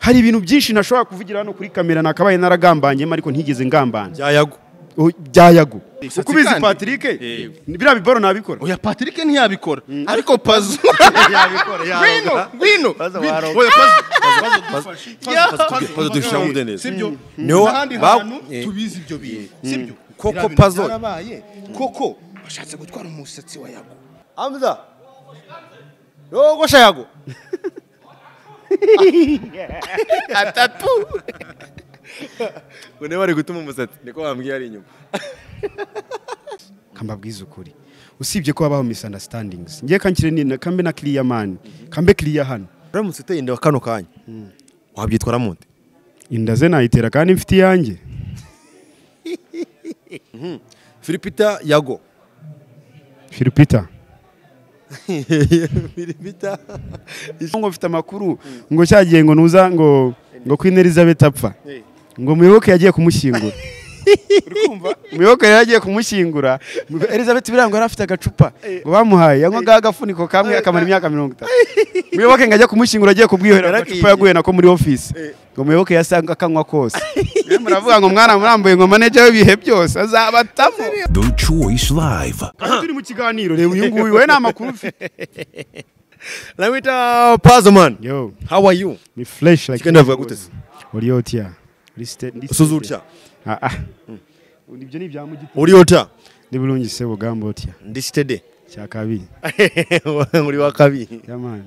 hari ibintu byinshi nashobora kuvugira hano kuri kamera nakabaye naragambanyemo ariko ntigeze ngambana byayago byayagu Imisatsi uko ubizi kandi- patrick Eh. biriya biboro nabikora oya patrick ntiyabikora ariko pazu yabikora ngwino yaroga ngwino Pazu ngwino. waroga. oya pazu pazu Pazu dushira mu mudendezo. sibyo Niho n'ahandi ba- hantu eh. tubizi ibyo bintu sibyo Koko Biriya bintu Pazu. byarabaye koko bashatse gutwara umusatsi wa yago amza yogosha yago atatu ngo niba bari gutuma umusatsi niko bambwiye ari inyuma kambabwiza ukuri usibye ko habaho misunderstandings ngiye kankire ni kambe na kiriya mani kambe kiriya hano uramutse uteye inda kano kanya wabyitwaramo nde inda ze nayitera kandi mfite iyanjye filipita yago filipita filipita ngo mfite amakuru ngo cyagiye ngo nuza ngo ngo queen elizabeth apfa ngo muyoboke yagiye kumushyingura muyoboke yari yagiye kumushyingura elizabeth birango yari afite agacupa ngo bamuhaye yanywaga agafuniko kamwe akamara imyaka mirongo itatu muyoboke ngo ajye kumushyingura agiye kubwihorera agacupa yaguye nako muri ofisi ngo muyoboke yasanga akanywa kose Mwe muravuga ngo mwana murambuye ngo manager w'ibihe byose azabatamo The Choice Live. turi mu kiganiro reba uyu nguyu we ni amakuru ufite namwita pazuman yo how are you ni fresh like Kigenda avuga gute se? uri otya uri ste ndi usoza utya ah ah ibyo ni ibya mu giti uri ota ndi bulungi se bugamba otya ndi sitede cya kabiri uri wa kabiri yamani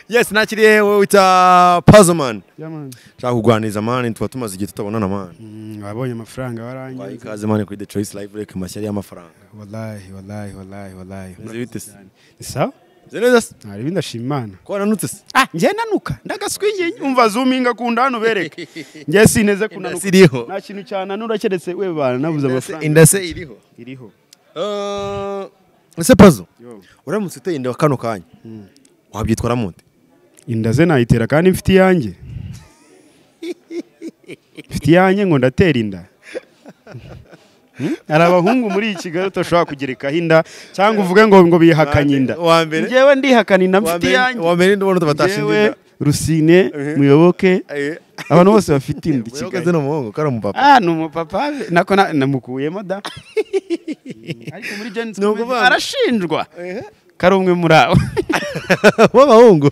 yes nakiriye wowe wita pazuman yamani nshaka kuganiriza mani tuba tumaze igihe tutabonana mani wabonye amafaranga warangiye wayi ikaze mani kuri the choice live reka mashya y'amafaranga wallahi wallahi wallahi wallahi Meze bite se ni sawa meze neza se nta bindi ndashima imana ko wananutse se ah njye nanuka ndagaswi njye umva zuminga kunda hano bereke njye sineze kunanuka iriho nta kintu cyananura keretse we bana nabuze amafaranga indase iriho iriho ese pazo Yo. uramutse uteye inda kano kanya wabyitwaramo nde inda ze nayitera kandi mfite iyanjye mfite iyanjye ngo ndatera inda Hmm? hari abahungu muri iyi kigali utashobora kugerekaho inda cyangwa uvuge ngo ngo bihakanye inda Wa mbere- njyewe ndihakana inda Wa mfite mbere- iyanjye wa mbere ndabona tubatashinze njyewe inda. rusine muyoboke Eh, abantu bose bafite inda i Muyoboke kigali zino muhungu kari umupapa ah ni umupapa we. nako na- namukuyemo da ariko muri Gen Z Ni ukuvuga ngo- arashinjwa kari umwe muri abo w'abahungu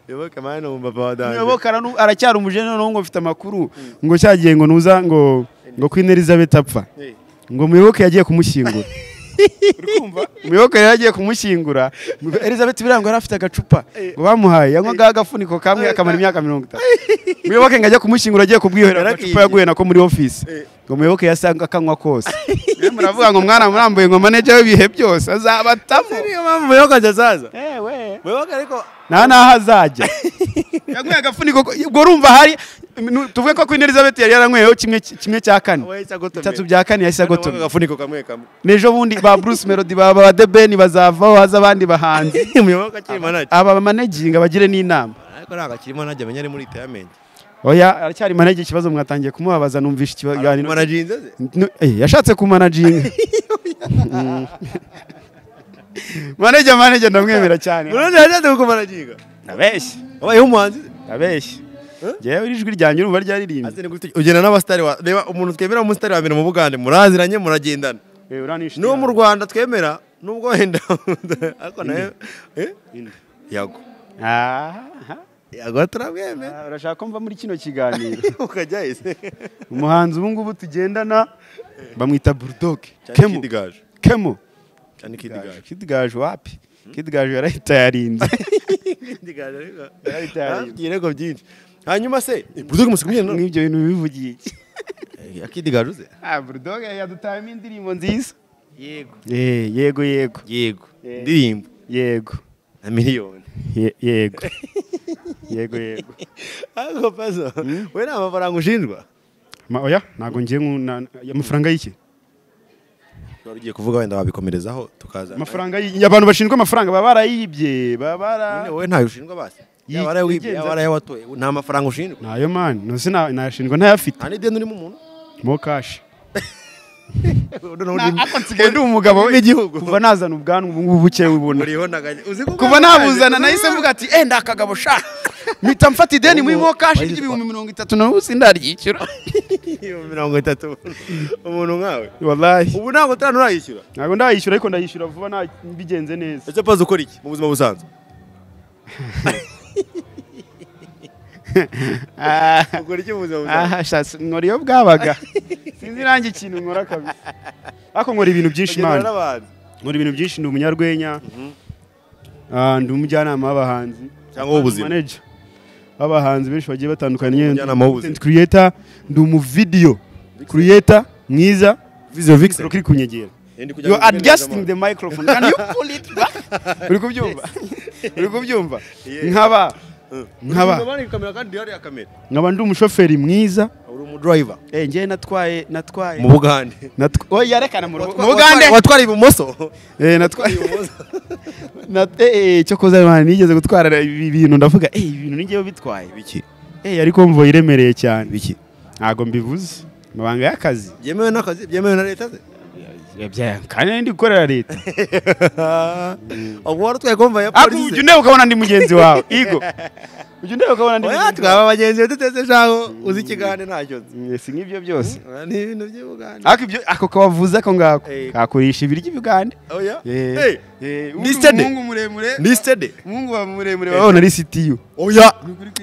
muyoboke mani ni umupapa wa danje muyoboke aranu- aracyari umujene noneho ngo mfite amakuru ngo cyagiye ngo nuza ngo ngo queen elizabeth apfa ngo muyoboke yagiye kumushyingura muyoboke yari yagiye kumushyingura Mu- elizabeth birango yari afite agacupa ngo bamuhaye yanywaga agafuniko kamwe akamara imyaka mirongo itatu muyoboke ngo ajye kumushyingura agiye kubwihorera agacupa yaguye nako muri ofisi ngo muyoboke yasanga akanywa kose Mwe muravuga ngo mwana murambuye ngo manager w'ibihe byose azabatamo niyo mpamvu muyoboke azaza ewe muyoboke ariko nta n'aho azajya yanyweye agafuniko ko- ubwo urumva hari nu- tuvuge ko queen elizabeth yari yaranyweyeho kimwe kimwe cya kane we isagotomeye bitatu bya kane yahise agotoma agafuniko kamwe kamwe n'ejo bundi ba bruce melody ba ba The Ben bazavaho haza abandi bahanzi muyoboke akiri manaje aba bamanaginga bagire n'inama ariko ntabwo akiri manaje amenya ari muri itayamenti oya aracyari manager ikibazo mwatangiye kumubabaza numvishe ikiganiro manaje inze ze No, eh, yashatse kumanaginga Mm. manager manager ndamwemera cyane urundi yashatse kukumanaginga ndabeshye wabayeho umuhanzi ze ndabeshye njyewe ijwi ryanjye urumva ryaririmbye Azi ni gute ugenda n'abasitari wa reba umuntu twemera umusitari wa mbere mu Bugande muraziranye muragendana Eh, uranishuti n'uwo mu yanjye. Rwanda twemera nubwo wenda ariko nawe eh Inde. yago Aha. yago turabwemera Ah, urashaka ko mva muri kino kiganiro ukajya ese umuhanzi ubu ngubu tugendana bamwita bulldog kemu kemo kidigaje kemo cyane kidigaje kidigaje wapi kidigaje yarahita yarinze kidigaje ariko Yarahita yarinda. Yababwiye irego byinshi hanyuma se burdoke musikumiye no n'ibyo bintu bivugiye iki kidigaje uze ah bulldog yadutayemo indirimbo nziza yego Eh, yego yego yego Eh. indirimbo yego na miliyoni Ye- yego yego yego ariko pazo we nta mafaranga ushinjwa Ma- oya ntabwo ngiye nku- na- amafaranga y'iki wari ugiye kuvuga wenda wabikomerezaho tukaza amafaranga y- abantu bashinzwe amafaranga baba barayibye baba bara None wowe ntayo ushinjwa basi Yi- yaba arayo wibye yigenza- yaba arayo watoye nta mafaranga ushinjwa nayo mani ntuzi na- nayashinjwa ntayafite nta n'ideni urimo umuntu mo kashi ako ndi umugabo w'igihugu kuva nazana ubwanwa ubu ngubu buke bubona uriho ntaganya uzi kuva nabuzana nahise mvuga ati enda akagabo sha mpita mfata ideni muri mo kashi ry'ibihumbi mirongo itatu na busi ndaryishyura mirongo itatu umuntu nkawe wallahi ubu ntabwo utanu urayishyura ntabwo ndayishyura ariko ndayishyura vuba nta bigenze neza ese pazi ukora iki mu buzima busanzwe ukora iki mu buzima busanzwe aha shatse nkora iyo bwabaga sinzi nanjye ikintu nkora kabisa ariko nkora ibintu byinshi ugendana imana n'abantu nkora ibintu byinshi ndi umunyarwenya Ah, ndi umujyanama w'abahanzi Cyangwa w'ubuzima. Manager w'abahanzi benshi bagiye batandukanye Umujyanama w'ubuzima. Content creator ndi umuvideo creator mwiza visio vixen Mikoro kiri kunyegera Ndi kujya you mu are adjusting biganiro the microphone can you pull it back uri kubyumva uri kubyumva Yeah. nkaba nkaba Uri mu kamera kandi hariya kamera nkaba ndi umushoferi mwiza uri umudriver eh njye natwaye natwaye mu bugande Natwa- oya rekana mu rugo- mu Bugande Watwara- watwara ibumoso Eh, natwaye na eh eh, cyo koza Imana nigeze gutwara ibi bintu ndavuga eh ibi bintu ningewe bitwaye biki eh ariko mvuye iremereye cyane biki ntago mbivuze mabanga y'akazi byemewe n'akazi byemewe na leta ze yabyaye kandi ndi gukorera leta ubwo wari utwaye komva ya ariko ujya polisi unebe ukabona ndi mugenzi wawe igo ujya unebe ukabona ndi oya mugenzi twaba wawe abagenzi be duteze ijambo uzi ikigande ntacyo nzi Mm, si nk'ibyo byose Oya, ni ibintu by'ubugande ariko ibyo ako kabavuze ako ngako Eh. kakurisha ibiryo ibigande oya Eh, Hey, eh, ni undi sitade. umuhungu muremure ni stede umuhungu wa muremure wabona ari sitiyu oya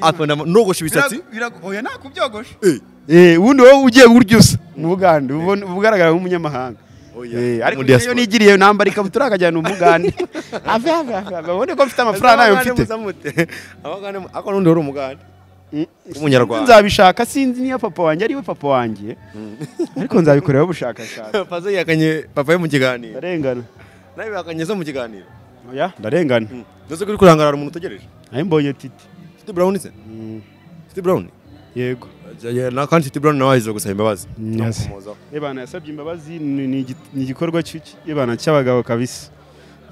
akunda ama- nogosha imisatsi Birago- birago- oya nta kubyogosh Eh, Eh, ubundi wowe ugiye urya usa mu bugande ubona- uba ugaragara nk'umunyamahanga oya. Eh, ariko Mu iyo diaspora. nigiriye nambara ikabutura akajyana umugande ave ave ave ave, abone ko mfite amafaranga nayo Abagande mfite muzamute. Abagande mu- ariko n'undi wari umugande w'umunyarwanda nzabishaka sinzi niyo papa wanjye ariwe papa wanjye ariko nzabikoreraho ubushakashatsi Fazo yihakanye papa we mu kiganiro ndarengana nawe bihakanye zo mu kiganiro oya ndarengana mbese ko uri kurangarara umuntu utegereje nawe mbonye titi City Brown se City Brown yego na kandi City Brown nawe aje gusaba imbabazi Yes. Amukomozaho. ebana yasabye imbabazi ni ni igi- ni igikorwa cy'iki- ebana cy'abagabo kabisa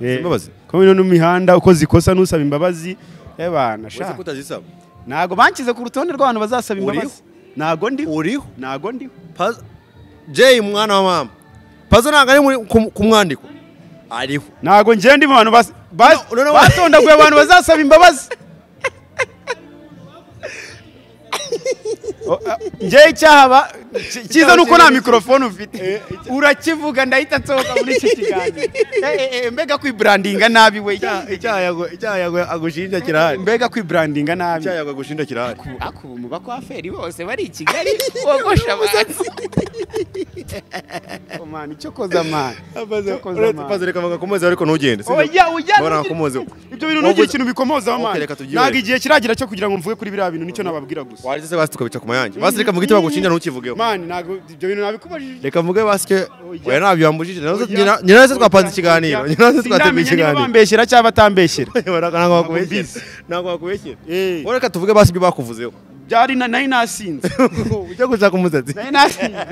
Eh, Imbabazi? ko bino n'imihanda uko zikosa n'usaba imbabazi ebana Uretse sha ko utazisaba ntago bankize ku rutonde rw'abantu bazasaba Uriho? imbabazi ntago ndiho uriho ntago ndiho Pazo Jay mwana wa mama Pazo ntabwo ari muri ku- ku mwandiko ariho ntago njye ndi mu bantu bas- bas- No, no, no. batondaguye abantu bazasaba imbabazi O- a- njyewe icyahaba ki- cyiza ni uko nta mikorofone ufite urakivuga ndahita nsohoka muri iki kiganiro Eh, eh, eh, mbega kwiburandinga nabi we icyaha yago- icyaha yago- agushinja kirahari mbega kwiburandinga nabi icyaha yago agushinja kirahari ako ubu mu bakwaferi bose bari i kigali bogosha abantu Oh, man, icyo koza man icyo koza uretse man. Pazo reka bagakomeza ariko ntugende sibyo? oya oya Mbona ntugire- nakomozeho. ibyo bintu ntugire Wavuze- ikintu bikomozaho Okay, man reka tubyihorere. ntabwo igihe kiragira cyo kugira ngo mvuge kuri biriya bintu nicyo nababwira gusa Waje se basi tukabica ku mayange basi reka mvuge icyo bagushinja ntukivugeho man ntabwo ibyo bintu nabikubajije reka mvuge basike Oya. oya ntabyo wambujije nyirayo se twapanze ikiganiro nyirayo se twateguye ikiganiro bambeshyera cyangwa atambeshyera ntabwo Bizi. wakubeshyera ntabwo wakubeshyera Eh. wowe reka tuvuge basi ibyo bakuvuzeho byari na- nari nasinze ujya gushaka umusatsi nari nasinze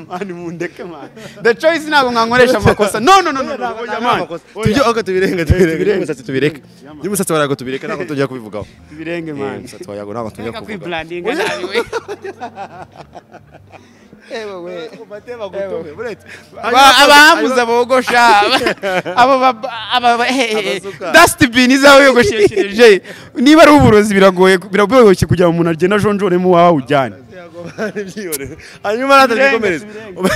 mani mundeke mani the choice ntabwo mwankoresha amakosa no no no no no oya man tujye aho tubirenge tubirenge tubirenge. umusatsi tubireke y'umusatsi wawe ntabwo tubireke ntabwo tujya kubivugaho birenge Eh, man umusatsi wawe ntabwo tujya Reka kubivugaho kwibrandinga nabi we Aba- abahamuza bogosha abo ba- aba ba- he- he- Abasuka. dustbin izaho yogosheshereje niba ari uburozi biragoye biragoye kugira ngo umuntu agende ajonjoremo wawe ujyane hanyuma natazikomereza tubirenge.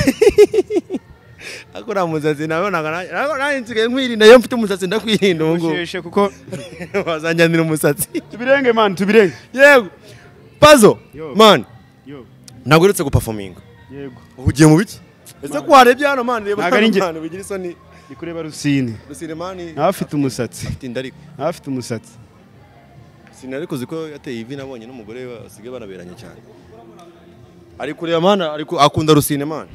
ariko nta musatsi nabonaga nanjye nsigaye nkwirinda iyo mfite umusatsi ndakwirinda ubu ngubu Usheshe kuko wazanjyanira umusatsi tubirenge man tubirenge yego pazo Yo. mani ntabwo uretse gupafominga yego ubu ugiye mu biki ese ko warebye hano mani reba Ntabwo ari hano njye. mani bigira isoni ndi kureba rusine rusine mani nawe afite umusatsi tinda ariko nawe afite umusatsi sinari kuzi ko yateye ivi nabonye n'umugore we basigaye banaberanye cyane ari kureba mani ari ku- akunda rusine mani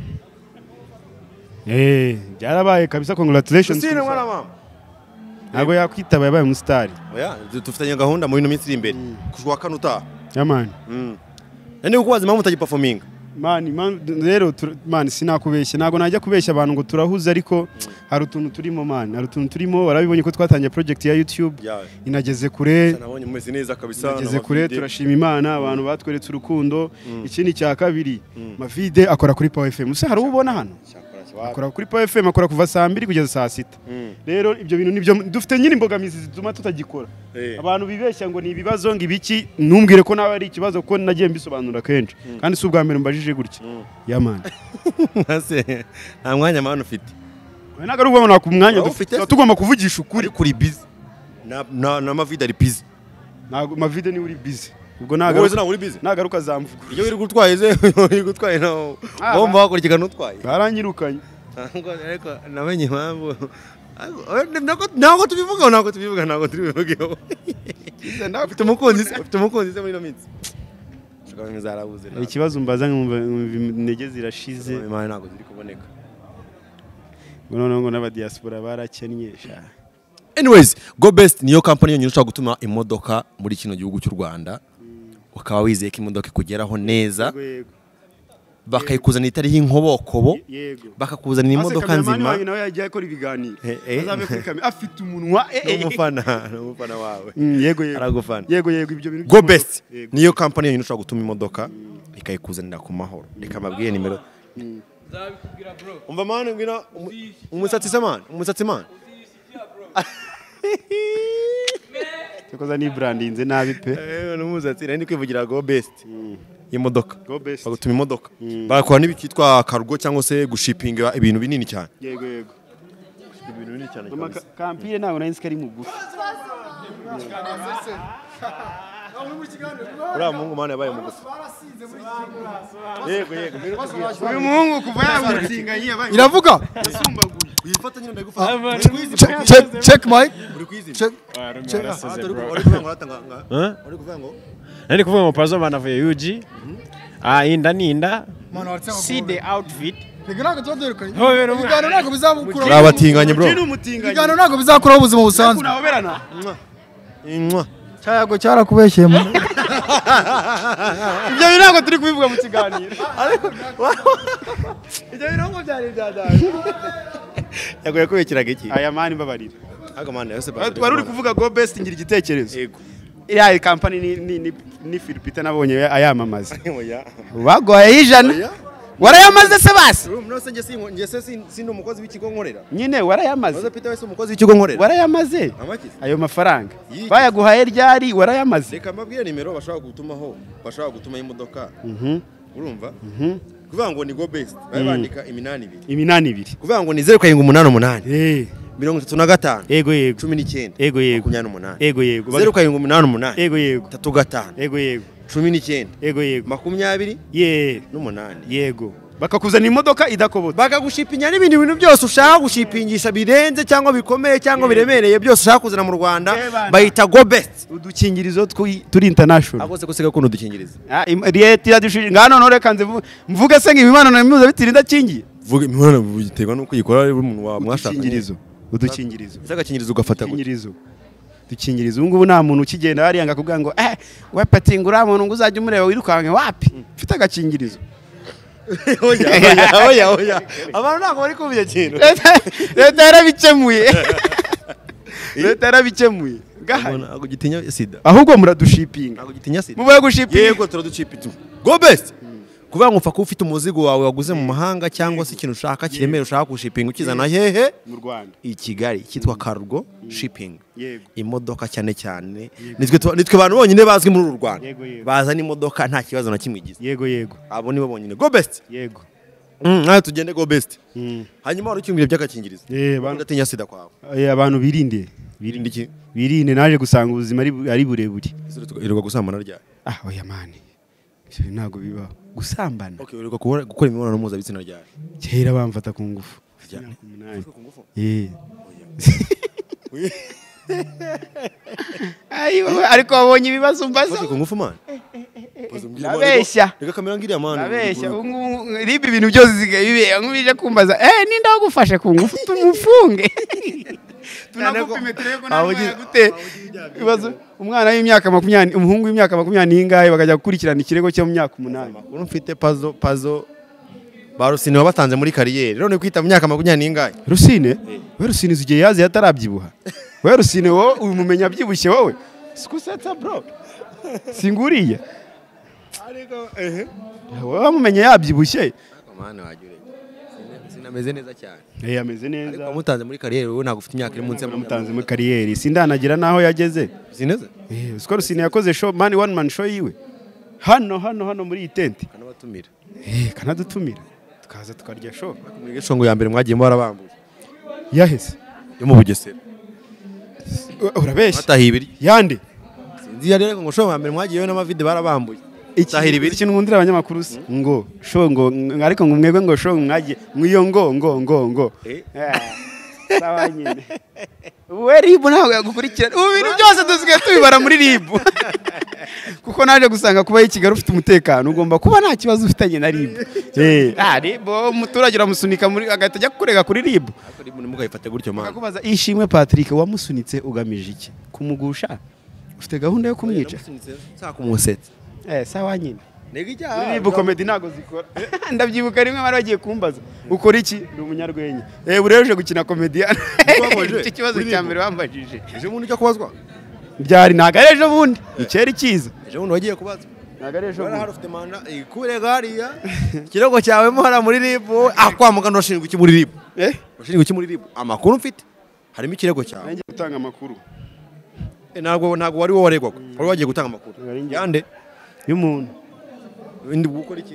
eh byarabaye kabisa congratulations rusine ku mwana musatsi. mama ntabwo yakwitaba yabaye umusitari oya dufitanye gahunda mu bino minsi iri imbere ku wa kane utaha yaman nani kukubaza impamvu utagipafominga mani man- rero tur- mani sinakubeshya ntabwo najya kubeshya abantu ngo turahuze ariko hari utuntu turimo mani hari utuntu turimo barabibonye ko twatangiye project ya YouTube Yawe. inageze kure nabonye mumeze neza kabisa inageze nabavide. kure turashima Imana abantu batweretse urukundo ikindi cya kabiri mavide akora kuri Power FM se hari uwo ubona hano Cyakora, cyakora. akora kuri Power FM akora kuva saa mbiri kugeza saa sita rero ibyo bintu nibyo dufite nyine imbogamizi zituma tutagikora Eh. abantu bibeshya ngo ni ibibazo ngo ibiki ntumbwire ko nawe ari ikibazo ko nagiye mbisobanura kenshi kandi si ubwa mbere mbajije gutya yamani Ntase, nta mwanya mpano ufite ntabwo ari ubwabona ku mwanya Waba dufite ufite? tuba tugomba kuvugisha ukuri kuri kuri bizi na na na mavide ari bizi ntabwo mavide niwe uri bizi ubwo wowe se nagaruka ntabwo uri bizi nagaruka zamvuga iyo wirirwa utwaye se wirirwa utwaye na Ah, wumva wakurikirana utwaye baranyirukanye ntabwo ariko namenye impamvu Ariko, ntabwo ntabwo tubivugaho ntabwo tubivuga ntabwo tubivugaho ufite umukunzi se ufite umukunzi se muri ino minsi Shaka bimwe zarabuze hari ntabwo. ikibazo mbaza nkumva nkumva intege zirashize Imana ntabwo ziri kuboneka ngo noneho ngo n'abadiyasipora barakennye sha. anyways go best niyo kampani yonyine ushobora gutuma imodoka muri kino gihugu cy'u rwanda ukaba wizeye ko imodoka ikugeraho neza Yego, bakayikuzanira itariho inkobokobo yego bakakuzanira imodoka nzima nawe yagiye akora ibiganiro Eh, eh. azabe kuri kamera afite umunwa eh, eh, eh. n'umufana n'umufana wawe Mm, yego yego aragufana yego yego ibyo bintu go by'umuco. best Yego. niyo kampani yonyine ushobora gutuma imodoka ikayikuzanira ku mahoro reka mbabwire nimero umva mani ngwino umu- umusatsi se mani umusatsi mani cyakoze ni brandinze nabi pe ewe n'umusatsi nari ndi kwivugira go best y'imodoka Go Best. bagutuma imodoka bakora n'ibicyitwa karugo cyangwa se gushipinga ibintu binini cyane yego yego ibintu binini cyane Mama, ka- kampire ntabwo nari nzi ko ari mugufi uriya muhungu mani yabaye mugufi yego yego uyu muhungu kuva yamutsinga yabaye iravuga wifata nyine ndagufata Check- check- check mike uri kwizina check uri kuvuga ngo nari kuvuga ngo pazo banavuye yuji ah inda ni inda Mwana waratanga see the outfit Nigga, ntabwo tuzabyirukanye Ntuhobere umwana. ibiganiro ntabwo bizamukuraho uri abatinganyi bro ni umutinganyi ibiganiro ntabwo bizakuraho ubuzima busanzwe unahoberana Mwah. cyayago cyarakubeshyeye mu ibyo bintu ntabwo turi kubivuga mu kiganiro yagoye kubikiraga iki aya mani mbabarira ariko mani yose wari uri kuvuga go best ngira igitekerezo yego iriya kampani ni ni ni ni Philipita nabonye ayamamaza oya bagoye y'ijana warayamaze se basi bro mnose nje si nje se si si umukozi w'ikigo nkorera nyine Noza warayamaze Peter wese umukozi w'ikigo nkorera warayamaze amaki ayo mafaranga Yiki. bayaguhaye ryari warayamaze reka mbabwire nimero bashaka gutumaho bashaka gutuma imodoka Mhm. urumva kuvuga ngo ni go best babe bandika iminani ibiri iminani ibiri kuvuga ngo ni zeru karindwi umunani umunani Eh, mirongo itatu na gatanu yego yego cumi n'icyenda Yego, yego. makumyabiri n'umunani yego yego zeru karindwi umunani umunani yego yego itatu gatanu yego yego cumi n'icyenda yego yego makumyabiri ye n'umunani yego bakakuzana imodoka idakobotse bakagushipinya n'ibindi bintu byose ushaka gushipingisha birenze cyangwa bikomeye cyangwa biremereye byose ushaka kuzana mu rwanda Yebana. bahita go best udukingirizo twi- turi international agose gusiga kuno dukingiriza Ah, im- leta iradushije ngano none kanze mvu- mvuge se ngo imibonano mpuzabitsina idakingiye vuga imibonano biterwa nuko uyikora ari umuntu wa mwashakanye udukingirizo udukingirizo ese agakingirizo ugafata gutya udukingirizo udukingirizo ubu ngubu nta muntu ukigenda hariya ngo akubwira ngo eh wapati ngo uriya muntu ngo uzajye umureba wirukanke wapi mfite agakingirizo oya oya, oya oya abantu ntabwo bari kumva icyo kintu Leta- leta yarabikemuye leta yarabikemuye gahari ntabwo gitinya sida ahubwo muradushipinga ntabwo gitinya sida mubaye gushipinga yego turaducipa itu go best kuvuga ngo upfa kuba ufite umuzigo wawe waguze mu mahanga cyangwa se ikintu ushaka kiremera ushaka gushipinga ukizana hehe mu rwanda i kigali cyitwa cargo shipping yego imodoka cyane cyane nitwe tu- nitwe abantu bonyine bazwi muri uru rwanda Yego, yego. bazana imodoka nta kibazo na kimwe igize yego yego abo nibo bonyine go best yego Mm, nawe tugende go best Mm. hanyuma wari ukingira by'agakingirizo Eh, Kuba bana- udatinya sida kwawe Eh, abantu birinde birinde iki birinde naje gusanga ubuzima ari- ari burebure iruka gusambana ryari ah oya mani ibyo ntabwo bibaho gusambana okay iruka gukora imibonano mpuzabitsina ryari kera bamfata ku ngufu Rya- Imyaka umunani. ku ngufu? Eh. Ayi, wowe, ariko wabonye ibibazo Ufashe mbaza ku ngufu mani Nabeshya. reka kamera ngiriya mani abeshya ubu ngubu riba ibintu byose usigaye bibera nk'ubu ije kumbaza eh ninde wagufashe ku ngufu tumufunge tunagupa imetero yo kunamwaya gute ibibazo umwana w'imyaka makumyabiri umuhungu w'imyaka makumyabiri n'ingahe bakajya gukurikirana ikirego cyo mu myaka umunani amakuru mfite pazo pazo ba rusine wabatanze muri kariyeri none kwita mu myaka makumyabiri n'ingahe rusine we rusine igihe yazi yatarabyibuha we rusine wowe ubimumenya abyibushye wowe sikusetsa bro singuriya wowe wamumenye yabyibushye mani wagira ameze neza cyane Eh, ameze neza ariko wamutanze muri kariyeri wowe ntabwo ufite imyaka iri munsi ya namutanze muri kariyeri sindanagira n'aho yageze sineza Eh, Skol Sini yakoze show man one man show yiwe hano hano hano muri iyi tente kanabatumira Eh, kanadutumira tukaza tukarya show muri gashongo ya mbere mwagiye mwarabambuye yaheze yo mu bugesera U- urabeshya batahiye ibiryo yande sinzi iyo ari ariko ngo shongo ya mbere mwagiye yo n'amavide barabambuye Tahira ibiryo. ikintu nkundira abanyamakuru si ngo show ngo ng- ariko ngo mwebwe ngo show mwagiye mwiyo ngo ngo ngo ngo Eh. sawa nyine we ribu ntabwo yagukurikirana ubu bintu byose dusigaye tubibara muri ribu kuko naje gusanga kuba i kigali ufite umutekano ugomba kuba nta kibazo ufitanye na ribu Eh, ah, ribu umuturage uramusunika muri agahita ajya kukurega kuri ribu ariko rimwe ntimugayifate gutyo mpamvu akakubaza ishimwe patrick wamusunitse ugamije iki kumugusha ufite gahunda yo kumwica saa kumusetsa eh sawa nyine ntego Ribu ijyaha komedi ntago zikora ndabyibuka rimwe bari bagiye kumbaza ukora iki ni umunyarwenya eh buriya uje gukina komediya Wababaje. icyo kibazo Kuri cya Ribu. mbere bambajije ejo bundi ujya kubazwa byari ntago ari ejo bundi icyera ikiza ejo bundi wagiye kubazwa ntago ari ejo Wari bundi hari ufite manda ikurega hariya ikirego cyawe mo hariya muri rib ah kwa muganga urashinjwa iki muri rib eh urashinjwa iki muri rib amakuru mfite harimo ikirego cyawe nanjye gutanga amakuru Eh, ntabwo ntabwo wari wowe waregwaga wari wagiye gutanga amakuru Ntabwo ari njye. yande y'umuntu indi gukora iki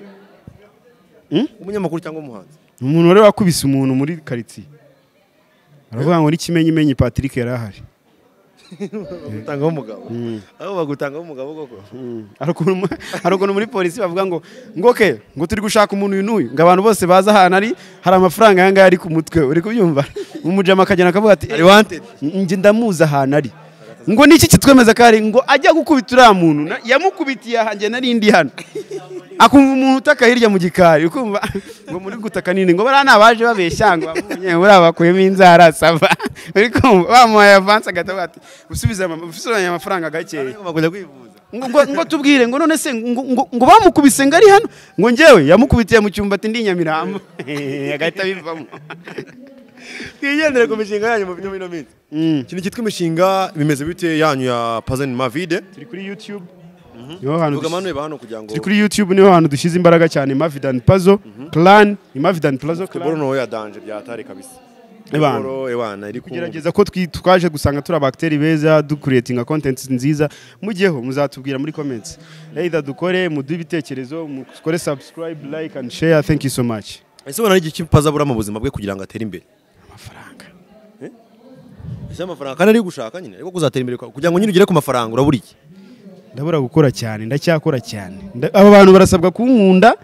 Hmm? umunyamakuru cyangwa umuhanzi ni umuntu wari wakubise umuntu muri karitsiye aravuga ngo n'ikimenyimenyi patrick yari ahari bagutangaho umugabo aho bagutangaho umugabo koko hari ukuntu hari ukuntu muri polisi bavuga ngo ngo ke ngo turi gushaka umuntu uyu n'uyu ngo abantu bose baza ahantu ari hari amafaranga aya ngaya ari ku mutwe uri kubyumva umujama akagenda akavuga ati Ari wanted. njye ndamuzi ahantu ari ngo niki kitwemeza ko ari ngo ajya gukubita uriya muntu na- yamukubitiye aha njye nari ndi hano akumva umuntu utaka hirya mu gikari ukumva ngo muri gutaka nini ngo bariya ni abaje babeshya ngo bamubonye buriya bakuyemo inzara sava uri kumva bamuhaye avansi agatavuga ati usubizanye amafaranga gakeya bakunda kwivuza ngo, ngo, ngo tubwire ngo none se ngo, ngo, ngo bamukubise ngo ari hano ngo njyewe yamukubitiye mu cyumba ati ndi nyamirambo agahita abivamo twigendere ku mishinga yanyu mu bino bino minsi ikintu cyitwa imishinga bimeze bite yanyu ya pazani mavide turi kuri youtube niho hantu vuga dushyize- amanuye hano kugira ngo turi kuri youtube niho hantu dushyize imbaraga cyane mavidani pazo clan imavidani plazo teboro clan no ya danje byatare kabisa Ebana. Teboro, ebana iri ku gerageza ko twi- twaje gusanga turi abagiteri beza dukuretinga content nziza mujyeho muzatubwira muri comments either dukore muduhe ibitekerezo mukore subscribe like and share thank you so much ese ubona ari igihe kimpaza abura mu buzima bwe kugira ngo atere imbere amafaranga ese amafaranga kandi ari gushaka nyine ariko kuzatera imbere kwawe kugira ngo nyine ugere ku mafaranga urabura iki ndabura gukora cyane ndacyakora cyane Nda- aba bantu barasabwa kunkunda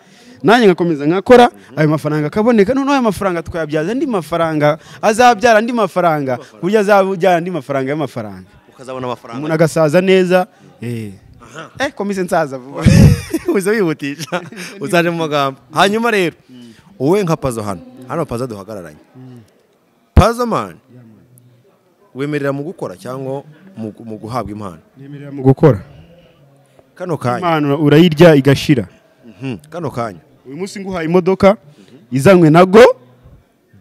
nanjye ngakomeza nkakora ayo mafaranga akaboneka noneho ayo mafaranga twayabyaza andi mafaranga azabyara andi mafaranga burya azabyara andi mafaranga y'amafaranga ukazabona amafaranga umuntu agasaza neza eh eh komise nsaza vuba uza wihutisha uzaje mu magambo hanyuma rero wowe nka pazo hano hano pazo duhagararanye pazo mani wemerera mu gukora cyangwa mu gu- mu guhabwa impano nemerera mu gukora kano kanya impano urayirya igashira Mhm, kano kanya uyu munsi nguhaye imodoka izanywe na go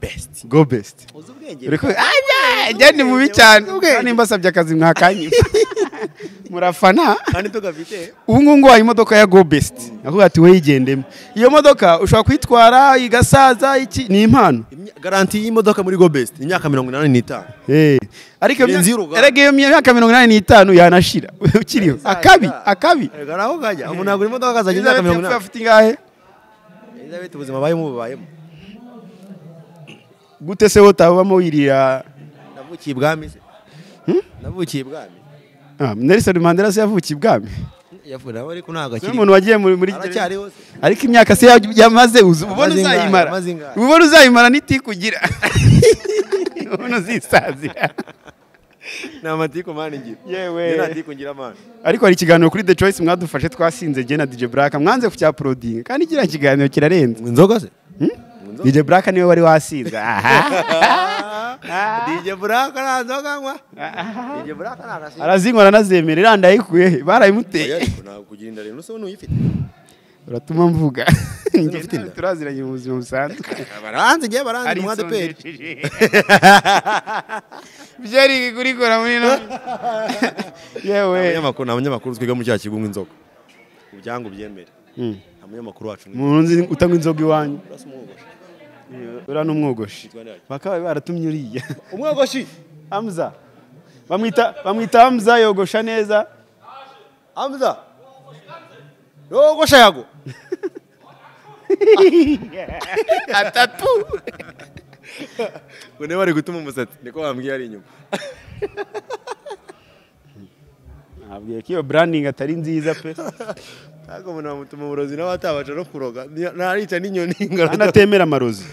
besiti go best uzi ubwenge Uriko ajya ajya ni mubi cyane nimba asabye akazi mwakanyima murafana kandi tugafite ubu ngubu nguhaye imodoka ya go best avuga ati weyigendemo iyo modoka ushobora kuyitwara igasaza iki ni impano imya- garanti y'imodoka muri go besiti imyaka mirongo inani n'itanu Eh, ariko iyo Birenze myaka- y'uruganda. erega iyo myaka mirongo inani n'itanu yanashira ukiriho akabi akabi Erega naho kajya umuntu agura imodoka akazajya imyaka mirongo Elizabeth yapfuye inani afite ingahe Elizabeth ubuzima abayemo bubayemo gute se wotabamo wirira navukiye ibwami se navukiye ibwami Ah, Nelson Mandela se yavukiye ibwami yavuye nawe ariko ntabwo Ni akiri umuntu wagiye muri muri gereza. aracyariho se ariko imyaka se ya- yamaze uzi- ubona Yamaze ingahe? uzayimara Yamaze ingahe? ubona uzayimara nitikugira ubona uzisazira ni amatiku mani ngira Yewe. Njye nta tiku ngira mani ariko hari ikiganiro kuri The Choice mwadufashe twasinze Jye na DJ Black mwanze ku cya Proding kandi kiriya kiganiro kirarenze inzoga se DJ Black niwe wari wasinze aha dj buraka nta nzoga nywa dj buraka nta nasi arazinywa aranazemerera irandayikuye he barayimuteye ariko ntabwo kugira inda rero usa n'uyifite uratuma mvuga Njye ufite nawe inda? turaziranye mu buzima busanzwe baranze ngewe baranze mu adeperi arisondesheje byari kurikora muri no yewe abanyamakuru ni abanyamakuru twiga mu cyaha kigunga inzoga ubyangu byemere nta munyamakuru wacu ni umuntu nzi utanywa inzoga iwanyu urasa umwogosha uriya ni umwogoshi bakaba baratumye uriya umwogoshi hamza bamwita bamwita hamza yogosha neza amza yogosha yago atatu bone bari gutuma umusatsi niko wambwiye ari inyuma nabwiye ko iyo branding atari nziza pe ntabwo umuntu bamutuma uburozi nawe atabasha no kuroga Niyo- ntarica n'inyoni ngaragara anatemera amarozi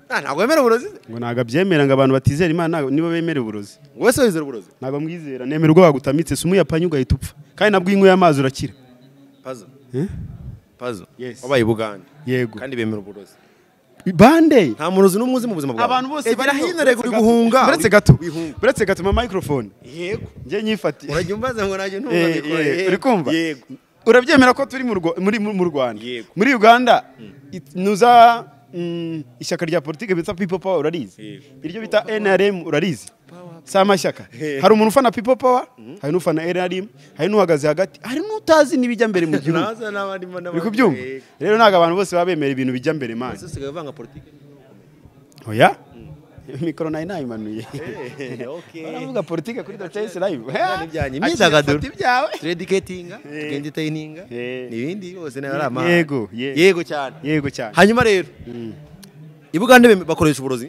ntabwo wemera uburozi ngo ntabwo abyemera ngo abantu batizera imana ntabwo- nibo bemera uburozi wese wizera uburozi ntabwo amwizera nemera ubwo bagutamitse si umuyapanye ugahita upfa kandi nabwo iyo unyweye amazi urakira pazo Eh? pazo Yes. wabaye i bugande yego kandi bemera uburozi bande nta murozi n'umwe uzi mu buzima bwawe abantu bose egera bariho. hino rego uri guhunga buretse gato wihunga buretse gato ma microphone yego njye nyifatiye urajya umbaza ngo najye ntunga Eh, mikoro eh, yego, uri kumva yego urabyemera ko turi mu Rwa- muri- mu- mu rwanda Yego. muri uganda it- nuza mm, ishyaka rya politiki bita people power urarizi Yego. iryo bita nrm urarizi si amashyaka hari umuntu ufana people power hari n'ufana nrm hari n'uhagaze hagati hari n'utazi n'ibijya mbere mu gihugu naza n'abandimo n'abandi uri kubyumva yego. rero ntabwo abantu bose baba bemera ibintu bijya mbere mani ese usigaye uvanga politiki oya mikoro nayo nayimanuye okay. baravuga politiki kuri dotesi live ibyanyu imyidagaduro Akira, fata ibyawe turediketinga tugenditayininga Eh. n'ibindi yose nayo ari amahanga Yego, yego. yego cyane yego cyane hanyuma rero i bugande beme- bakoresha uburozi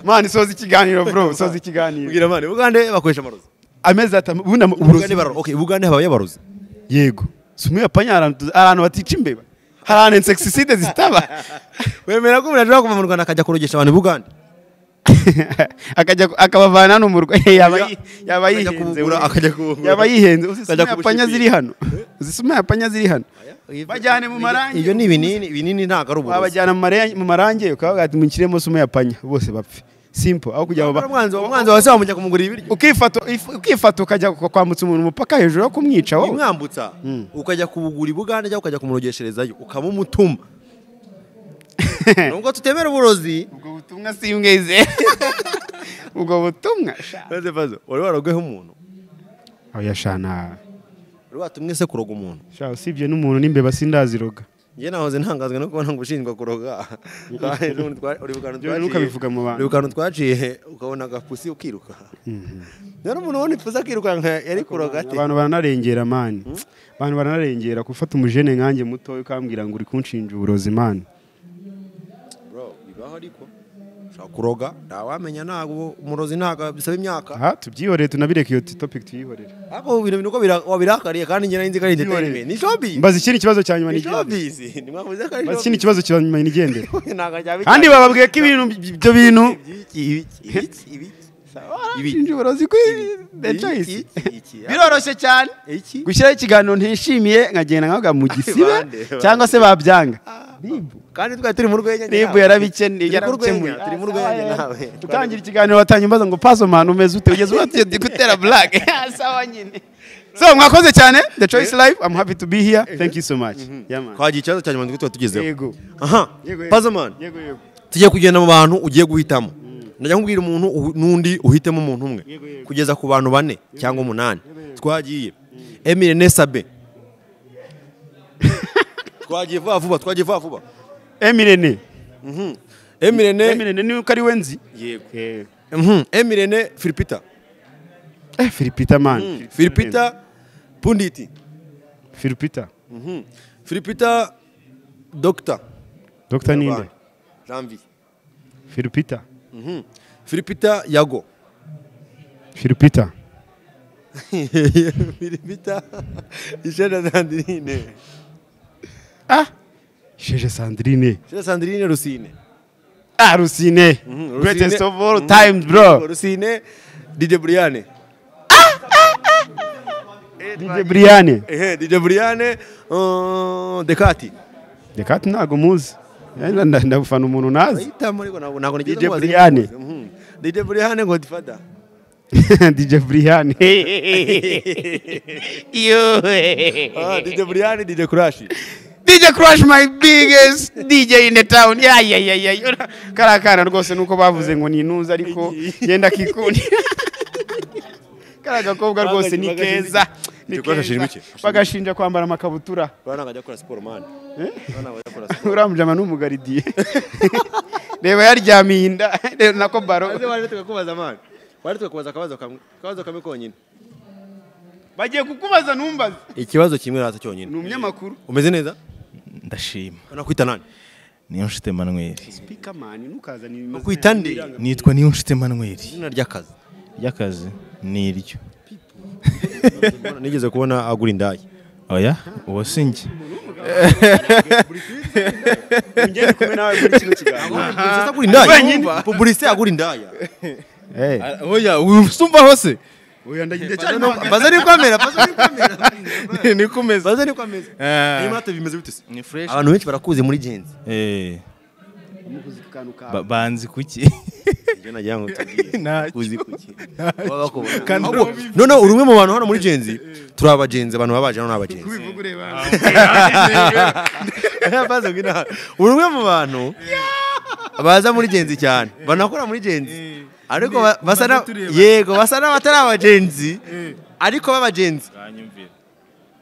mani soza ikiganiro bro soza ikiganiro mbwira mani i bugande bakoresha amarozi amezi atanu ubundi ama- I Bugande uburozi bararo- okay, i bugande habaye abarozi yego si umuyapanye hari ahantu- hari ahantu batica imbeba hari ahantu insekisiside zitaba wemera ko umuntu ashobora kuva mu rwanda akajya kurogesha abantu i bugande akajya ku- akabavana hano mu rwanda yaba yi- yaba Akajya yihenze kubugura, we. akajya kubugura. yaba yihenze uzi si Akajya umuyapanye kubushyikira. ziri hano uzi si umuyapanye ziri hano Bajyane mu marangi. ibyo ni ibinini ibinini ntabwo ari uburozi wabajyana mu mare- mu marange ukavuga ati mwinjiremo si umuyapanye bose bapfe simple aho kujya Wabura baba umwanzi wawe- umwanzi wawe se wamujya kumugurira ibiryo ukifata if- ukifata ukajya kwa- kwambutsa umuntu umupaka hejuru yo kumwica wowe imwambutsa ukajya kubugura i bugande cyangwa ukajya kumurogesherezayo ukamumutuma nubwo tutemera uburozi ubwo butumwa simbwizeye ubwo butumwa sha. maze pazo wari warogweho umuntu oya shana wari watumwe se kuroga umuntu sha usibye n'umuntu n'imbeba sindaziroga njye nahoze ntangazwa no kubona ngo ushinjwa kuroga Kandi n'ubundi twa- uri bukanu Byo twaciye- ntukabivuga mu bantu. uri bukanu twaciye ukabona agapusi ukiruka rero umuntu ubona ipusi akirukanka yari kuroga ate abantu baranarengera mani abantu baranarengera gufata umujene nkanjye mutoya ukambwira ngo uri kunshinja uburozi mani Bro, bibaho ariko ushobora kuroga ntawamenya ntabwo umurozi ntabwo bisaba imyaka aha tubyihoreye tunabireke iyo topic tuyihorere ariko ubu bintu ni uko bira- wabirakariye kandi njye nari nzi ko ari entertainment ni showbiz mbaza ikindi kibazo cya nyuma ni nigendere showbiz nimwavuze ko ari mbaza ikindi showbiz kibazo cya nyuma nigendere Ntabwo byaba kandi icyatsi. bababwiye ko ibintu ibyo bintu Ibiki, ibiki, ibiki, ibiki. barashinja uburozi kuri the choice Iki, iki, biroroshye cyane iki. gushyiraho ikiganiro ntishimiye nkagenda nkavuga mu gisibe Bande, bande. cyangwa se babyanga Bibu. kandi twari turi mu rwenya njye Nibu nawe. yarabikene Turi mu rwenya, yarabikemuye turi mu rwenya nawe utangira ikiganiro watanye umbaza ngo paso manu umeze ute ugeze ubatiye ndi gutera blague sawa nyine so mwakoze cyane the choice live i'm happy to be here thank you so much yeah man twagiye ikibazo cya nyuma nibwo tuba tugezeho yego aha Yego, yego. pazaman yego yego tugiye kugenda mu bantu ugiye guhitamo najya nkubwira umuntu uhu- n'undi uhitemo umuntu umwe kugeza ku bantu bane cyangwa umunani twagiye emile nesabe twagiye vuba vuba twagiye vuba vuba emirene emile ne emirene ni uko ari wenzi yego eh Mhm. emile ne filipita filipita man filipita punditi filipita Mhm. filipita dogita dr ninde janvier filipita Mhm. filipita yago filipita filipita ishena sandrine ah sheje sandrine ishena sandrine rusine ah rusine Mhm, greatest Rusine- of all Mhm, time bro Rusine DJ Briane. dj briane Eh, DJ Briane uh, Dekati. reka ntabwo muzi Yenda nda- ndafana umuntu nazi Ayitamo ariko ntabwo ntabwo nigeze DJ mubaza iyo Briane. muzi. Mhm. DJ Briane Godfather. dj briane Ah, DJ Briane DJ Crush. dj crush my biggest dj in the town ya ya ya ya kariya kana rwose nuko bavuze ngo ni intuza ariko yenda kikunda kariya gakobwa rwose ni keza Igikoresho kirimo iki? bagashinja kwambara amakabutura urabona ngo ajya gukora siporo mani urabona ngo ajya gukora siporo uriya mujama ni umugaridiye reba yaryamiye inda reba nako baro maze waje tukakubaza mani waje tukakubaza akabazo kamwe akabazo kamwe konyine bagiye kukubaza ntumbaze ikibazo kimwe rata cyonyine ni umunyamakuru umeze neza ndashima nakwita nani niyo nshuti emanuweli pikamani ntukazana ibimaze nakwita nde nitwa niyo nshuti emanuweli izina ry'akazi ry'akazi ni iryo nigeze kubona agura indaya oya uwo si njye ngende kumwe nawe muri kino kiganiro Publiciste agura indaya publicite agura indaya oya usumbaho se oya ndagende cyane baza ni kwamera baza ni kwamera ni kumeza baza ni kwamera Eh, imate bimeze bite se ni fresh abantu benshi barakuze muri genzi Eh, mukuzi ku kantu kawe ba- banzi kuki ibyo nagira ngo tubwire Ntacyo. uzi kuki baba bakubona Kandi Ahubwo, noneho uri umwe mu bantu hano muri genzi turi abagenzi abantu baba baje hano ni abagenzi ubivuga ureba baza ngo inaha uri umwe mu bantu baza muri genzi cyane banakora muri genzi ariko ba- basa na yego basa n'abatari abagenzi ariko b'abagenzi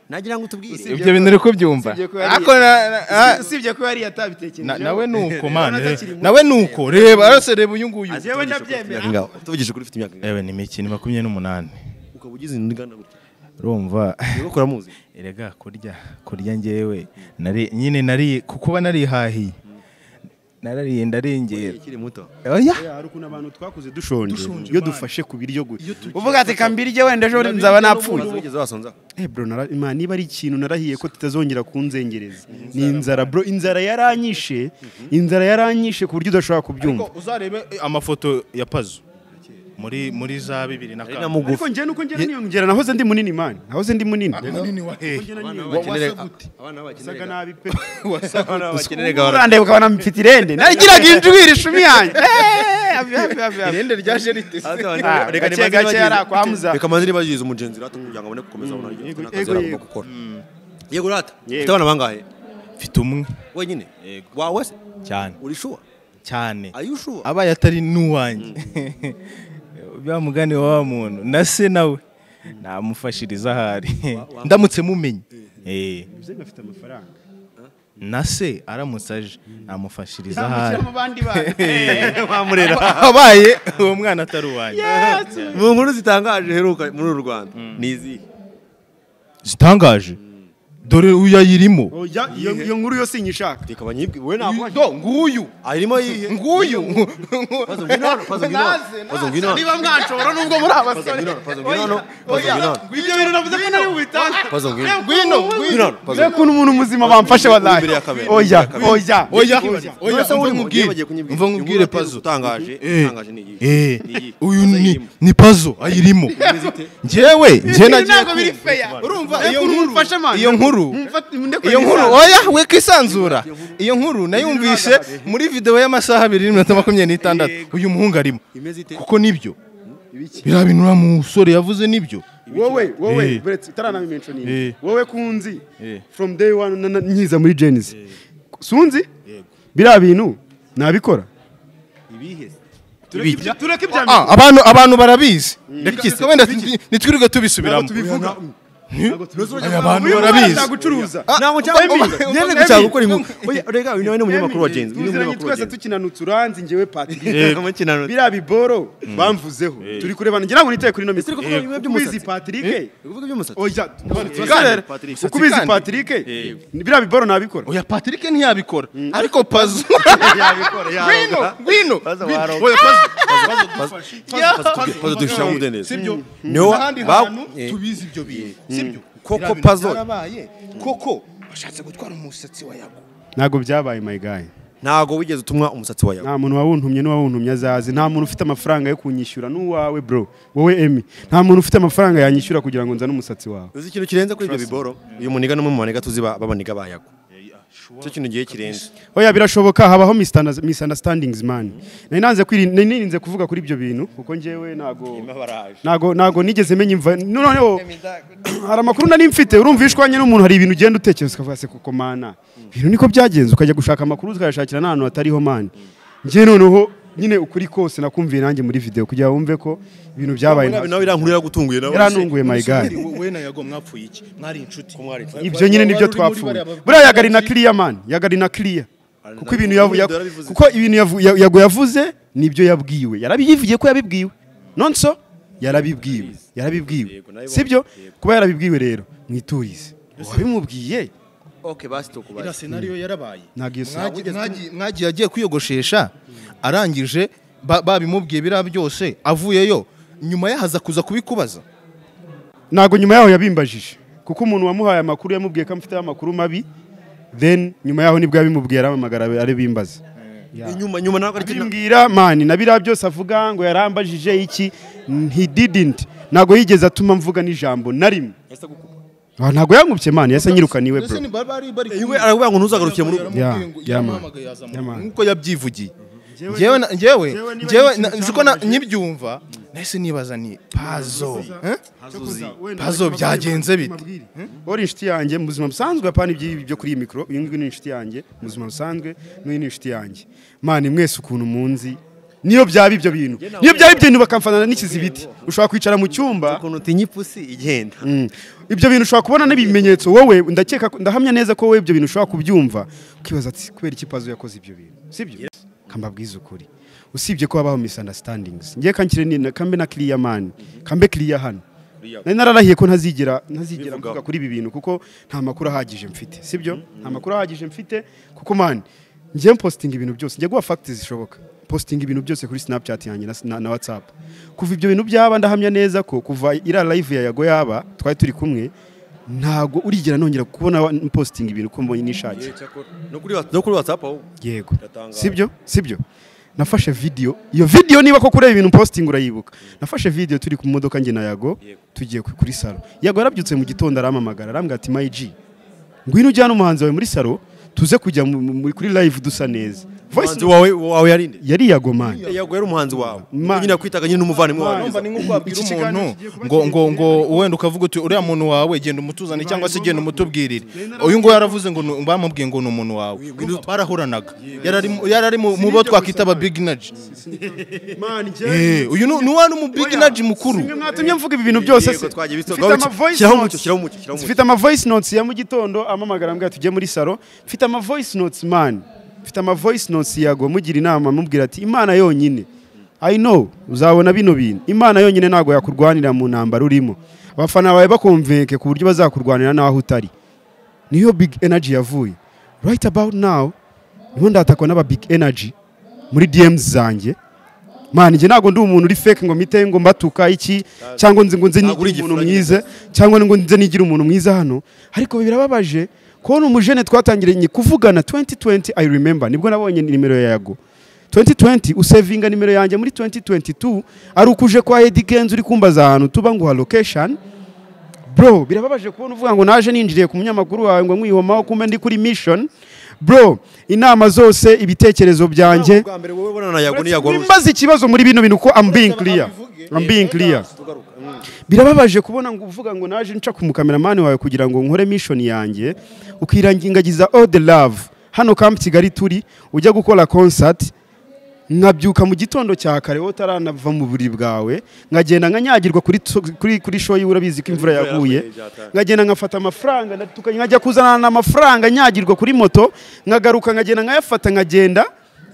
nagira ngo utubwire ibyo bintu uri kubyumva Usibye ko yari- ako na- na- ah, usibye ko yari na- yatabitekerejeho nawe nuko Urabona mane atakiri muto. nawe nuko reba arose reba uyu nguyu yewe ndabyemera tuvugisha ukuri ufite imyaka ingahe yewe ni mikino makumyabiri n'umunani ukaba ugize ingana gutya urumva niba ukora muzi erega kurya kurya ngewe nari nyine nari kukuba narihahiye narariye ndarengera ukiri muto oya hari ukuntu abantu twakuze dushonje iyo dufashe ku biryo gusa uvuga ati kambirye wenda ejo nzaba napfuye wigeze wasonza Eh bro nara Imana niba ari ikintu narahiye ko tutazongera kunzengereza ni inzara bro inzara yaranyishe inzara yaranyishe ku buryo udashobora kubyumva uzarebe amafoto ya pazo muri muri za bibiri na ari na kane ariko mugufi njye nuko njye niyongera nahoze ndi munini mani nahoze ndi munini abana nasaga bakenera nabi pe bakenera gahora urandeba ukabona mfite irende narigiraga injwiri ishumi yanjye Eh, hafi, hafi, hafi, hafi. irende rya jerite Ah, reka gake gake yari akwamuza reka manzi nibagize umugenzi rata kugira ngo abone gukomeza abona ryo Yego, n'akazi yego, aragomba yego. gukora yego rata Yego. ufite abana bangahe mfite umwe wenyine wawe se cyane uri shuwa cyane are you sure abaye atari n'uwanjye bya mugani wa wa muntu na se nawe namufashiriza ahari ndamutse mumenye Eh, afite amafaranga na se aramutse aje namufashiriza ahari mu bandi bana abaye uwo mwana atari uwanjye mu nkuru zitangaje heruka muri uru Rwanda ni izihe zitangaje dore uyu ayirimo Oya, iyo iyo nkuru yose nyishaka reka banyibwe wowe ntabwo wanyu do nguyu arimo yihe nguyu pazo ngwino hano pazo ngwino hano pazo ngwino hano niba mwanshobora nubwo muri pazo abasore ngwino hano pazo ngwino hano pazo ngwino hano ibyo bintu navuze ko nari bubitanga pazo ngwino hano ngwino ngwino hano Mbega pazo ukuntu umuntu muzima bamfashe wallahi Imbere ya kamera. oya Imbere oya ya oya oya Nonese umva urimo, nkubwire bagiye kunyibwira. umva nkubwire Inkuru pazo utangaje Eh. utangaje ni iyihe Eh, Ni iyihe? uyu Pazo ni ayirimo. ni pazo ayirimo njyewe njye Ibi nagiye ntabwo biri kumva. fair. urumva Mbega iyo ukuntu nkuru mumfashe, man. iyo nkuru Mumfate- mundekure iyo nkuru nisanzure. oya we kwisanzura iyo nkuru nayumvise muri video y'amasaha abiri n'iminota makumyabiri n'itandatu uyu muhungu arimo imeze ite kuko nibyo biriya bintu uriya musore yavuze nibyo wowe wowe Eh. buretse utaranabimenshoninga Eh. wowe kunzi Eh. from day one na- na- nkiza muri jenisi sunzi biriya bintu nabikora ibihe se? tureke tureke ibya Ah, abantu abantu barabizi reka wenda nitwirirwe ntabwo tubisubiramo tubivuga Aya, abantu uyu mwana barabizi ntagucuruza ntabwo cyangwa nyine gushaka gukora inkuru oya rega uyu nawe ni umunyamakuru wa genzi uyu ni tuziranye umunyamakuru wa twese genzi tukinanutse uranzi njyewe patiri Eh, mukinano biriya biboro bamvuzeho turi kurebana ngira ngo nitaye kuri ino mitwe uri kuvuga bimwe by'umusatsi. ubizi patirike uvuga iby'umusatsi oya kandi- uko ubizi kandi- patirike biriya biboro nabikora oya patrick ntiyabikora ariko pazo yabikora ngwino ngwino waroga. Oya, Pazo, pazo dufite mu mudendezo sibyo Niho ahandi ba- hantu Eh. tubizi ibyo bintu sibyo koko Biriya bintu pazo byarabaye. koko bashatse gutwara umusatsi wa yago ntabwo byabaye mayigayi ntabwo wigeze utumwa umusatsi wa yawe nta muntu wawuntumye n'uwawuntumye azazi nta muntu ufite amafaranga yo kunyishyura n'uwawe bro wowe emi nta muntu ufite amafaranga yanyishyura kugira ngo nzane umusatsi wawe uzi ikintu kirenze kuri ibyo biboro uyu muniga n'umwe mu maniga tuzi ba- b'abaniga ba yago cyo kintu gihe kirenze oya birashoboka habaho misandaz- misunderstandings man nari nanze kwiri- nari nirinze kuvuga kuri ibyo bintu kuko njyewe ntago ntago ntago nigeze menya imva noneho hari amakuru nari mfite urumva iyo ushwanye n'umuntu hari ibintu ugenda utekereza ukavuga se koko mana ibintu niko byagenze ukajya gushaka amakuru ukayashakira n'ahantu hatariho man njye noneho nyine ukuri kose nakumviye nanjye muri video kugira ngo wumve ko ibintu byabaye nabi nawe irankuru iragutunguye nawe yaranunguye my god we na yago mwapfuye iki mwari inshuti mwari inshuti ibyo nyine nibyo twapfuye buriya yagari na kiriya mani yagari na kiriya kuko ibintu yavu- ya- Yarabivuze. kuko ibintu yavu- ya- yago yavuze nibyo yabwiwe yarabiyivugiye ko yabibwiwe nonso yarabibwiwe yarabibwiwe Yego, nabibonye. sibyo kuba yarabibwiwe rero mwiturize wabimubwiye okay basi tukubaze iriya senariyo yarabaye ntabwo iyo saha Mwagiye- mwagiye- mwagiye agiye kwiyogoshesha arangije ba- babimubwiye biriya byose avuyeyo nyuma yahaza kuza kubikubaza ntabwo nyuma yaho yabimbajije kuko umuntu wamuhaye amakuru yamubwiye ko amufiteho amakuru mabi then nyuma yaho nibwo yabimubwiye arampamagara ari bimbaza inyuma nyuma ntabwo ari kintu abimbwira mani na biriya byose avuga ngo yarambajije iki he didn't ntabwo yigeze atuma mvuga n'ijambo na rimwe Ah, ntabwo yankubye mani yasa nyirukaniwe bro iwe aravuga ngo ntuzagaruke muri Yeah, yeah, man. Yeah, man. nk'uko yabyivugiye njyewe na- njyewe njyewe na- nzi ko na- nkibyumva nahise nibaza ni pazo eh? pazo byagenze bite uri inshuti yanjye mu buzima busanzwe apana iby'ibi byo kuri iyi mikoro uyu nguyu ni inshuti yanjye mu buzima busanzwe n'uyu ni inshuti yanjye mani mwese ukuntu munzi niyo byaba ibyo bintu niyo byaba ibyo bintu bakamfanana n'ikizibiti ushobora kwicara mu cyumba ukuntu utinya ipusi igenda Mm. ibyo bintu ushobora kubona n'ibimenyetso wowe ndakeka ko- ndahamya neza ko wowe ibyo bintu ushobora kubyumva ukibaza ati kubera iki pazo yakoze ibyo bintu sibyo kambabwiza ukuri usibye ko habaho misunderstandings ngiye kankire ni na- kambe na kiriya mani kambe kiriya hano nari nararahiye ko ntazigera ntazigera mvuga kuri ibi bintu kuko nta makuru ahagije mfite sibyo nta makuru ahagije mfite kuko mani ngiye mpositinga ibintu byose njye guha facts zishoboka positinga ibintu byose kuri snapchat yanjye na, na, na whatsapp kuva ibyo bintu byaba ndahamya neza ko kuva iriya live ya yago yaba twari turi kumwe ntabwo urigera nongera kubona wa- mpositinga ibintu uko mbonye nishakiye no kuri wa- no kuri whatsapp ahubwo yego Iratangaje. sibyo sibyo nafashe video iyo video niba ko kureba ibintu posting urayibuka nafashe video turi ku modoka njye na yago tugiye ku- kuri salo yago yarabyutse mu gitondo arampamagara arambwira ati mayiji ngwino ujyane umuhanzi wawe muri salo tuze kujya mu- mu- muri- kuri live dusa neza voice umuhanzi wawe wawe yarinde yari yago man yago yari umuhanzi wawe Man. nyine akwitaga nyine n'umuvandimwe wawe numva ni nk'uko wabwira Iki umuntu kiganiro kigiye kuba ngo ngo kirenze ngo wenda ukavuga uti uriya muntu wawe genda umutuzane cyangwa se genda umutubwirire uyu nguyu yaravuze ngo ni- bamubwiye ngo ni umuntu wawe barahuranaga yarari mu- yarari mu mu bo twakwita aba biginaji uyu ni wa ni umubiginaji mukuru Singe mwatumye mvuga ibi bintu byose se Yego, twagiye bisoga. Mfite ama voice Shyiraho umucyo, notes. shyiraho umucyo, shyiraho umucyo. mfite ama voice notes ya mu gitondo amamagara ambwira tujye muri salo mfite ama voice notes man mfite ama voice notes yago mugira inama mubwira ati imana yonyine I know uzabona bino bintu imana yonyine ntabwo yakurwanira mu ntambara urimo abafana bawe bakumveke ku buryo bazakurwanira n'aho utari niyo big energy yavuye right about now niho ndatakwa n'aba big energy muri DMs zanjye man njye ntabwo ndi umuntu uri fake ngo mpite ngo mbatuka iki cyangwa nzi ngo nze Ntabwo uri nigire umuntu igifuranye mwiza cyangwa ngo nze nigire umuntu mwiza hano ariko birababaje kubona umujene twatangiranye kuvugana 2020 I remember nibwo nabonye nimero ya yago 2020 usevinga nimero yanjye muri 2022 ari ukuje kwa Eddy Kenzo uri kumbaza ahantu tuba nguha location bro birababaje kubona uvuga ngo naje ninjiriye ku munyamakuru wawe ngo nkwihomaho kumbe ndi kuri mission bro inama zose ibitekerezo byanjye bwa mbere wowe bonana na yago ni yago waruzi mbaze ikibazo muri bino bintu ko I'm being clear I'm being clear birababaje kubona ngo uvuga ngo naje nca ku mukameramani wawe kugira ngo nkore mission yanjye ukirangingagiza all the love hano Camp Kigali turi ujya gukora concert nkabyuka mu gitondo cya kare wowe utaranava mu buriri bwawe nkagenda nkanyagirwa kuri tu- kuri kuri show yiwe urabizi ko imvura yaguye nkagenda nkafata amafaranga na- tuka- nkajya kuzana amafaranga nyagirwa kuri moto nkagaruka nkagenda nkayafata nkagenda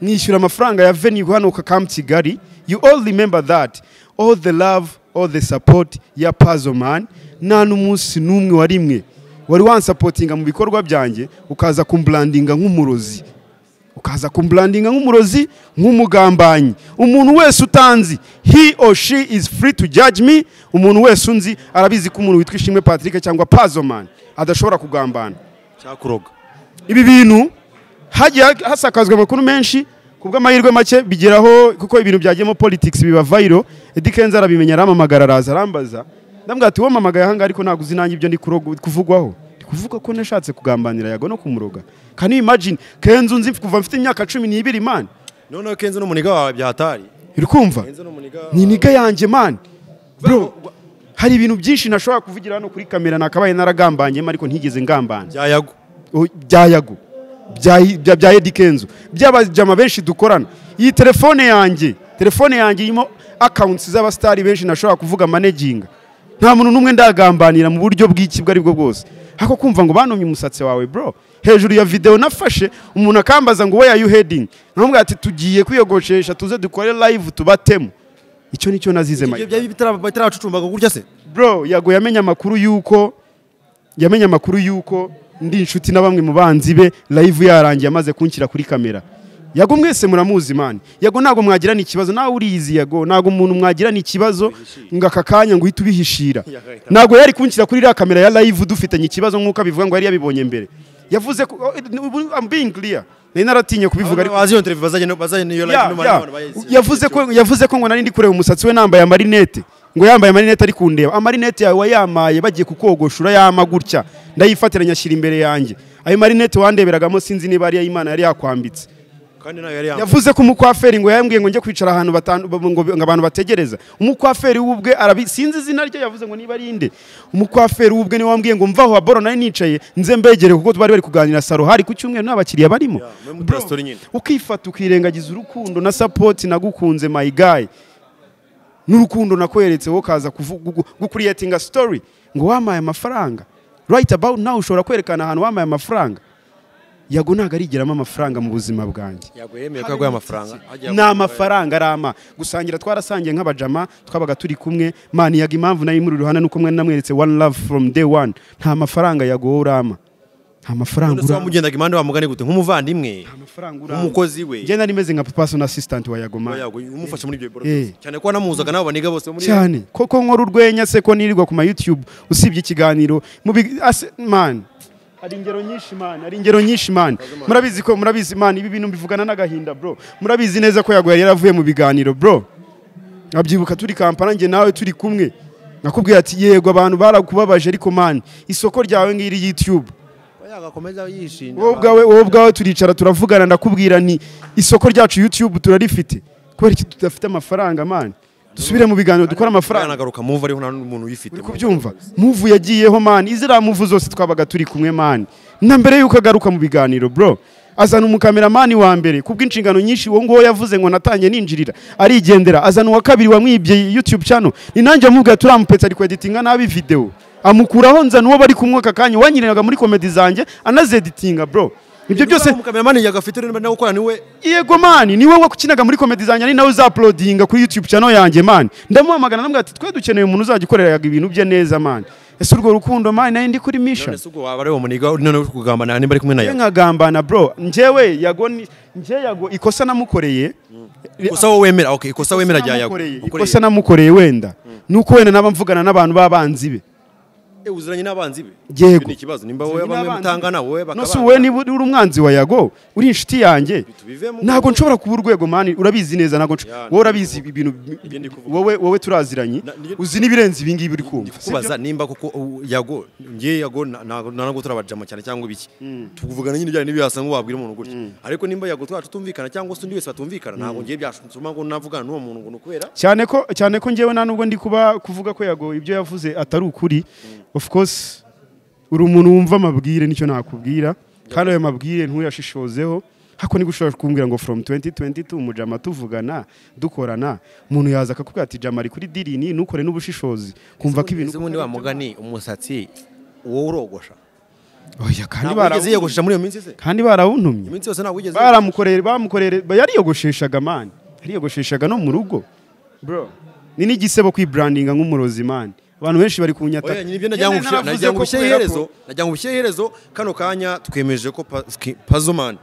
nishyura amafaranga ya venue hano ku Camp Kigali you all remember that all the love all the support ya Puzzle Man nta n'umunsi n'umwe wari imwe wari wansapotinga mu bikorwa byanjye ukaza kumbrandinga nk'umurozi ukaza kumbrandinga nk'umurozi nk'umugambanyi umuntu wese utanzi he or she is free to judge me umuntu wese unzi arabizi ko umuntu witwa ishimwe patrick cyangwa pazoman adashobora kugambana cyakuroga ibi bintu hagiye hasakazwa amakuru menshi ku bw'amahirwe make bigeraho kuko ibintu byagiyemo politics biba viral Eddy Kenzo arabimenya aramamagara araza arambaza ndambwira ati wowe mamagaye ahangaha ariko ntabwo uzi nanjye ibyo ndi kurogo- kuvugwaho ndi kuvuga ko nashatse kugambanira yago no kumuroga can you imagine Kenzo nzi kuva mfite imyaka cumi n'ibiri man noneho kenzo n'umuniga wawe byahatari uri kumva kenzo n'umuniga ni niga yanjye man bro hari ibintu byinshi nashobora kuvugira hano kuri kamera nakabaye naragambanyemo ariko ntigeze ngambana bya yago O- bya yago bya- bya- bya Eddy Kenzo by'abajama benshi dukorana iyi telefone yanjye telefone yanjye irimo akawunti z'abasitari benshi nashobora kuvuga maneginga nta muntu n'umwe ndagambanira mu buryo bw'iki bwo aribwo bwose ariko kumva ngo banomye umusatsi wawe bro hejuru ya videwo nafashe umuntu akambaza ngo where are you heading nkamubwira ati tugiye kwiyogoshesha tuze dukore live tubatemo icyo nicyo nazize ibyo byari bitarabacucumbaga gutya se bro yago yamenye amakuru yuko yamenye amakuru yuko ndi inshuti na bamwe mu banzi be live yarangiye amaze kunshyira kuri kamera yago mwese muramuzi mani yago ntabwo mwagirana ikibazo nawe urizi yago ntabwo umuntu mwagirana ikibazo ngo aka kanya ngo uhite ubihishira ntabwo yari kunshyira kuri iriya kamera ya live dufitanye ikibazo nk'uko abivuga ngo yari yabibonye mbere yavuze ko oh, I'm being clear nari naratinye kubivuga ariko wazi iyo interview bazajya bazajya niyo Ya, live ya. n'umwana yavuze ko yavuze ko ngo nari ndi kureba umusatsi we nambaye amarinete ngo yambaye amarinete ari kundeba amarinete yawe wayamaye bagiye kukogoshura yama gutya ndayifatiranya ashyira imbere yanjye ayo marinete wandeberagamo sinzi niba ari Imana yari yakwambitse kandi nayo yari yambaye yavuze ko umukwaferi ngo yambwiye ngo njye kwicara ahantu batan- ngo ngo abantu bategereza umukwaferi w'ubwe arabi sinzi izina rye yavuze ngo niba ari inde umukwaferi w'ubwe niwe wambwiye ngo mvaho aboro nari nicaye nze mbegere kuko bari bari kuganira saro hari ku cyumweru nta bakiriya barimo muri muri resitora nyine ukifata ukirengagiza urukundo na sapoti nagukunze my guy n'urukundo nakweretse wowe ukaza kuvu- gu- gukuriyetinga story ngo wamaye amafaranga right about now ushobora kwerekana ahantu wamaye amafaranga yago ntabwo arigiramo amafaranga mu buzima bwanjye yago yemeye ko yaguye amafaranga ni amafaranga arama gusangira twarasangiye nk'abajama twabaga turi kumwe mani yaga impamvu nari muri ruhande nuko mwari namweretse one love from day one nta mafaranga yago wowe urama nta mafaranga ndetse urama wamugendaga impande wamugane gute nk'umuvandimwe Nta mafaranga urama nk'umukozi we njye nari meze nka papa sona assistant wa yago mani yago umufasha muri ibyo bikorwa Eh. byose. cyane ko wanamuhuzaga n'abo baniga bose bo muri cyane koko nkora urwenya se ko nirirwa ku ma youtube usibye ikiganiro mu big- ase- man hari ingero nyinshi man hari ingero nyinshi man murabizi ko murabizi man ibi bintu mbivugana n'agahinda bro murabizi neza ko yaguye yari yaravuye mu biganiro bro nkabyibuka turi kampala njye nawe turi kumwe nakubwiye ati yego abantu barakubabaje ariko man isoko ryawe ngiri youtube yago akomeza yishinja wowe ubwawe wowe ubwawe turicara turavugana ndakubwira nti isoko ryacu youtube turarifite kubera iki tudafite amafaranga man dusubire mu biganiro dukore amafaranga agaruka muva ariho nta n'umuntu uyifite uri kubyumva muvu yagiyeho mani iziriya muvu zose twabaga turi kumwe mani na mbere y'uko agaruka mu biganiro bro azana umukameramani wa mbere kubwo inshingano nyinshi uwo nguwo yavuze ngo natanye ninjirira arigendera azana uwa kabiri wamwibye youtube channel ni nanjye amubwira turamupetse ari kweditinga nabi videwo amukuraho nzana uwo bari kumwe aka kanya uwanyiriraga muri komedi zanjye anazeditinga bro ibyo byose umukameramani yago afite urimo nawe ukora niwe yego mani ni wowe ukinaga muri komedi zanjye ari nawe uzapulodinga kuri youtube channel yanjye mani ndamuhamagara namubwira ati twe dukeneye umuntu uzajya ukoreraga ibintu bye neza mani ese urwo rukundo mani nari ndi kuri mission none se ubwo waba ari uwo muniga none uri kugambanira nimba ari kumwe na njye yago nkagambana bro njyewe yago ni- njye yago ikosa namukoreye ikosa wowe wemera okay ikosa wemera rya yago namukoreye, ikosa namukoreye wenda nuko wenda naba mvugana n'abantu b'abanzi be nawe uziranye n'abanzi be Yego. ni ikibazo nimba wowe bamwe mutangana wowe bakabana nose wowe niba uri umwanzi wa yago uri inshuti yanjye tubivemo. ntabwo nshobora kuba urwego mani urabizi neza ntabwo nshobora- Ya, wowe urabizi ibintu ndi kuvuga. wowe wowe turaziranye Na- ni- uzi n'ibirenze ibi ngibi uri kumva si byo? kubaza nimba koko u- yago ngiye yago na- na- na nabwo turabajama cyane cyangwa ibiki tuvugana nyine ibijyanye n'ibyo wasanga wabwira umuntu gutya ariko nimba yago twacu tumvikana cyangwa se undi wese batumvikana ntabwo ngiye byashuma ngo navugana n'uwo muntu ngo ni ukubera cyane ko cyane ko njyewe nta nubwo ndi kuba kuvuga ko yago ibyo yavuze atari ukuri of course uri umuntu wumva amabwire nicyo nakubwira kandi ayo mabwire ntuyashishozeho hako niko ushobora kumbwira ngo from 2022 mujama tuvugana dukorana umuntu yaza akakubwira ati jama ari kuri dirini ntukore n'ubushishozi kumva ko ibintu ese ubundi wa mugani umusatsi uwo urogosha oya kandi ntabwo barawuntumye wigeze yiyogoshesha muri iyo minsi se kandi barawuntumye iminsi yose ntabwo wigeze baramukorere bamukorere yariyogosheshaga mani yariyogosheshaga no mu rugo bro ni n'igisebo kwibrandinga nk'umurozi mani abantu benshi bari kunyata Oya, nyine ibyo najyango Nyine naravuze najyango ko kubera ko- ubusheherezo najyango ubusheherezo kano kanya twemeje ko pazoman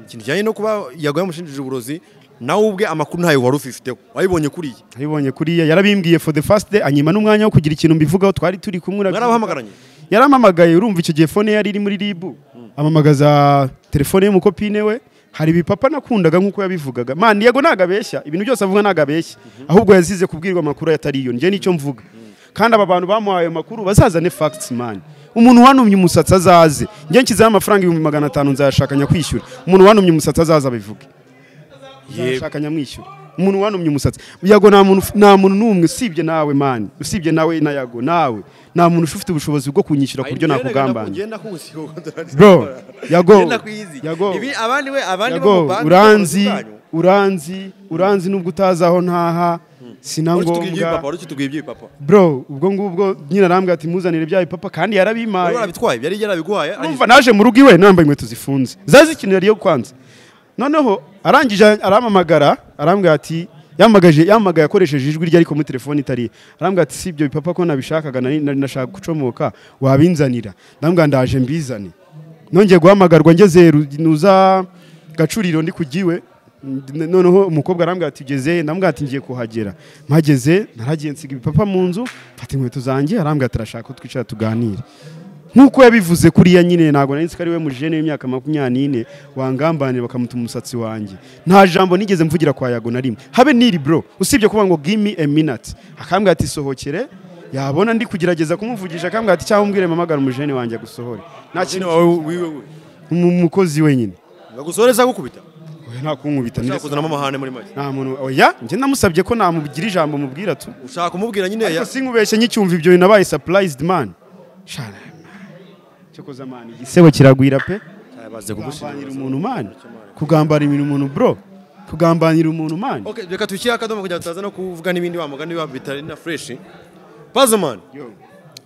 ikintu kijyanye no kuba yago yamushinjije uburozi nawe ubwe amakuru ntayo wari ufifiteho wayibonye kuriya abibonye kuriya yarabimbwiye for the first day anyima n'umwanya wo kugira ikintu mbivugaho twari turi kumwe urabyumva. Mwarabahamagaranyi? yarampamagaye urumva icyo gihe fone yari iri muri ribu amamagaza telefone y'umukopine we hari ibipapa nakundaga nk'uko yabivugaga man yego ntabwo abeshya ibintu byose avuga ntabwo abeshya ahubwo yazize kubwirwa amakuru atari yo njye nicyo mvuga kandi aba bantu bamuhaye ayo makuru bazazane facts man umuntu wanumye umusatsi azaze njye nshyizeho amafaranga ibihumbi magana atanu nzayashakanya kwishyura umuntu wanumye umusatsi azaze abivuge nzayashakanya mwishyura umuntu wanumye umusatsi yago nta muntu nta muntu n'umwe usibye nawe mani usibye nawe na yago nawe nta muntu ufite ubushobozi bwo kunyishyura ku buryo nakugambanye bro yago yago abandi we abandi bo mu yago bandi uranzi bakoze ubwanyu. uranzi uranzi nubwo utazi aho ntaha Uretse utubwiye iby'ibipapa, sinangombwa uretse utubwiye iby'ibipapa. bro ubwo ngubwo nyina arambwira ati muzanire bya bipapa kandi Wari yarabimpaye warabitwaye yari yarabiguhaye urumva naje mu rugo iwe nambaye inkweto zifunze zazi ikintu yariyo kwanza noneho arangije arampamagara arambwira ati yamagaje yamagaye akoresheje ijwi rye ariko muri telefone itari iye." arambwira ati si ibyo bipapa ko nabishakaga nari nari nashaka gucomoka wabinzanira ndambwira ndaje mbizane nongeye guhamagarwa ngeze Ru- nuza gacuriro ndi kugiwe n- noneho umukobwa arambwira ati ugeze ndambwira ati ngiye kuhagera mpageze naragiye nsiga ibipapa mu nzu mfata inkweto zanjye arambwira ati arashaka ko twicara tuganire nk'uko yabivuze kuriya nyine ntabwo nari nzi ko ari we mujene w'imyaka makumyabiri n'ine wangambanira bakamutuma umusatsi wanjye nta jambo nigeze mvugira kwa yago na rimwe habe niri bro usibye kuba ngo gimi a minute akambwira ati sohokere yabona ndi kugerageza kumuvugisha akambwira ati cyangwa umbwire mamagara umujene wanjye agusohore nta kintu Umu- umukozi wenyine bagusoreza gukubita Oya, nta kunkubita ushaka ndetse kuzanamo amahane muri make nta muntu oya njye namusabye ko namugira ijambo mubwira tu ushaka kumubwira nyine ariko ya sinkubeshye nkicyumva ibyo bintu nabaye surprised man shana cyokoza man igisebo kiragwira pe yabaze kugambanira umuntu man kugambanira umuntu bro kugambanira umuntu man Okay, reka tushyire akadomo kugira ngo tutaza no kuvuga n'ibindi wa mugani wa bitari na fresh Pazman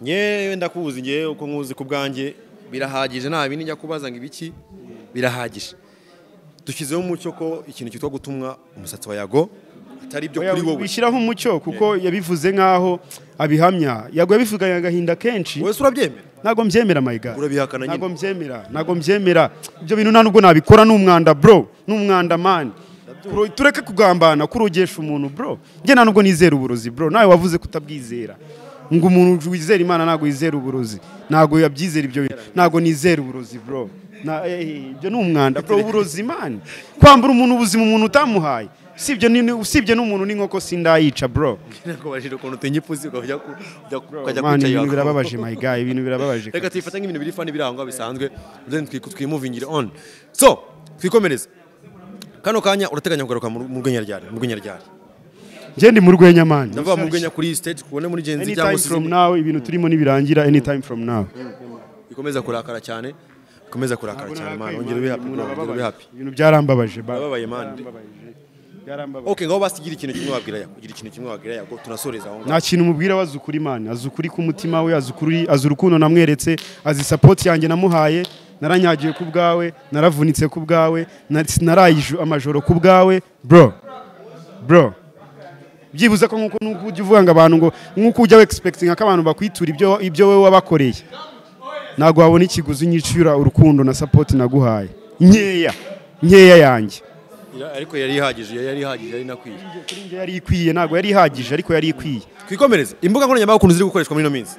nyewe ndakuzi ngewe uko nkuzi ku bwanjye birahagije nta bindi njya kubaza ngo ibiki birahagije dushyizeho umucyo ko ikintu cyitwa gutumwa umusatsi wa yago atari ibyo kuri wowe wishyiraho umucyo kuko yabivuze nkaho abihamya yago yabivuganye agahinda kenshi wese urabyemera ntago mbyemera my god Urabihakana nyine. ntago mbyemera ntago mbyemera ibyo bintu nta nubwo nabikora ni umwanda bro ni umwanda man Kuro- tureke kugambana kurogesha umuntu bro njye nta nubwo nizera uburozi bro nawe wavuze kutabwizera ngo umuntu wizera imana ntago yizera uburozi ntago yabyizera ibyo bintu ntago nizera uburozi bro Na- eh, ibyo ni umwanda bro uburozi man kwambura umuntu ubuzima umuntu utamuhaye usibye ni- usibye n'umuntu n'inkoko sindayica bro nakubajije ukuntu utinya ipusi ukajya ku- ujya ku- ukajya man kwica ibintu yago birababaje my guy ibintu birababaje reka tuyifate nk'ibintu biri fani biri aho ngaho bisanzwe then twi- twimuvingire on so twikomereze kano kanya urateganya kugaruka mu mu rwenyaryari mu rwenyaryari njye ndi mu rwenya man ndavuga mu rwenya kuri iyi stage tubone muri Gen Z anytime cyangwa se from izindi. now ibintu turimo nibirangira anytime from now ikomeza kurakara cyane ikomeza kurakara cyane man ongera ube happy bro, ongera ube happy ibintu byarambabaje ba- Barababaye, man byarambabaje okay ngaho basigira ikintu kimwe wabwira yako ugira ikintu kimwe wabwira yako tunasoreza aho ngaho nta kintu mubwira we azi ukuri man azi ukuri k'umutima we azi ukuri azi urukundo namweretse azi support yanjye namuhaye naranyagiwe ku bwawe naravunitse ku bwawe na- sinaraye iju- amajoro ku bwawe bro bro byibuze ko nk'uko n'uko ujya uvuga ngo abantu ngo nk'uko ujya wexpectinga ko abantu bakwitura ibyo ibyo wowe wabakoreye ntabwo wabona ikiguzi nyishyura urukundo na support naguhaye nkeya nkeya yanjye Ya- ariko yari ihagije yari yari ihagije yari inakwiye kuri njye yari ikwiye ntabwo yari ihagije ariko yari ikwiye twikomereze imbuga nkoranyambaga ukuntu ziri gukoreshwa muri ino minsi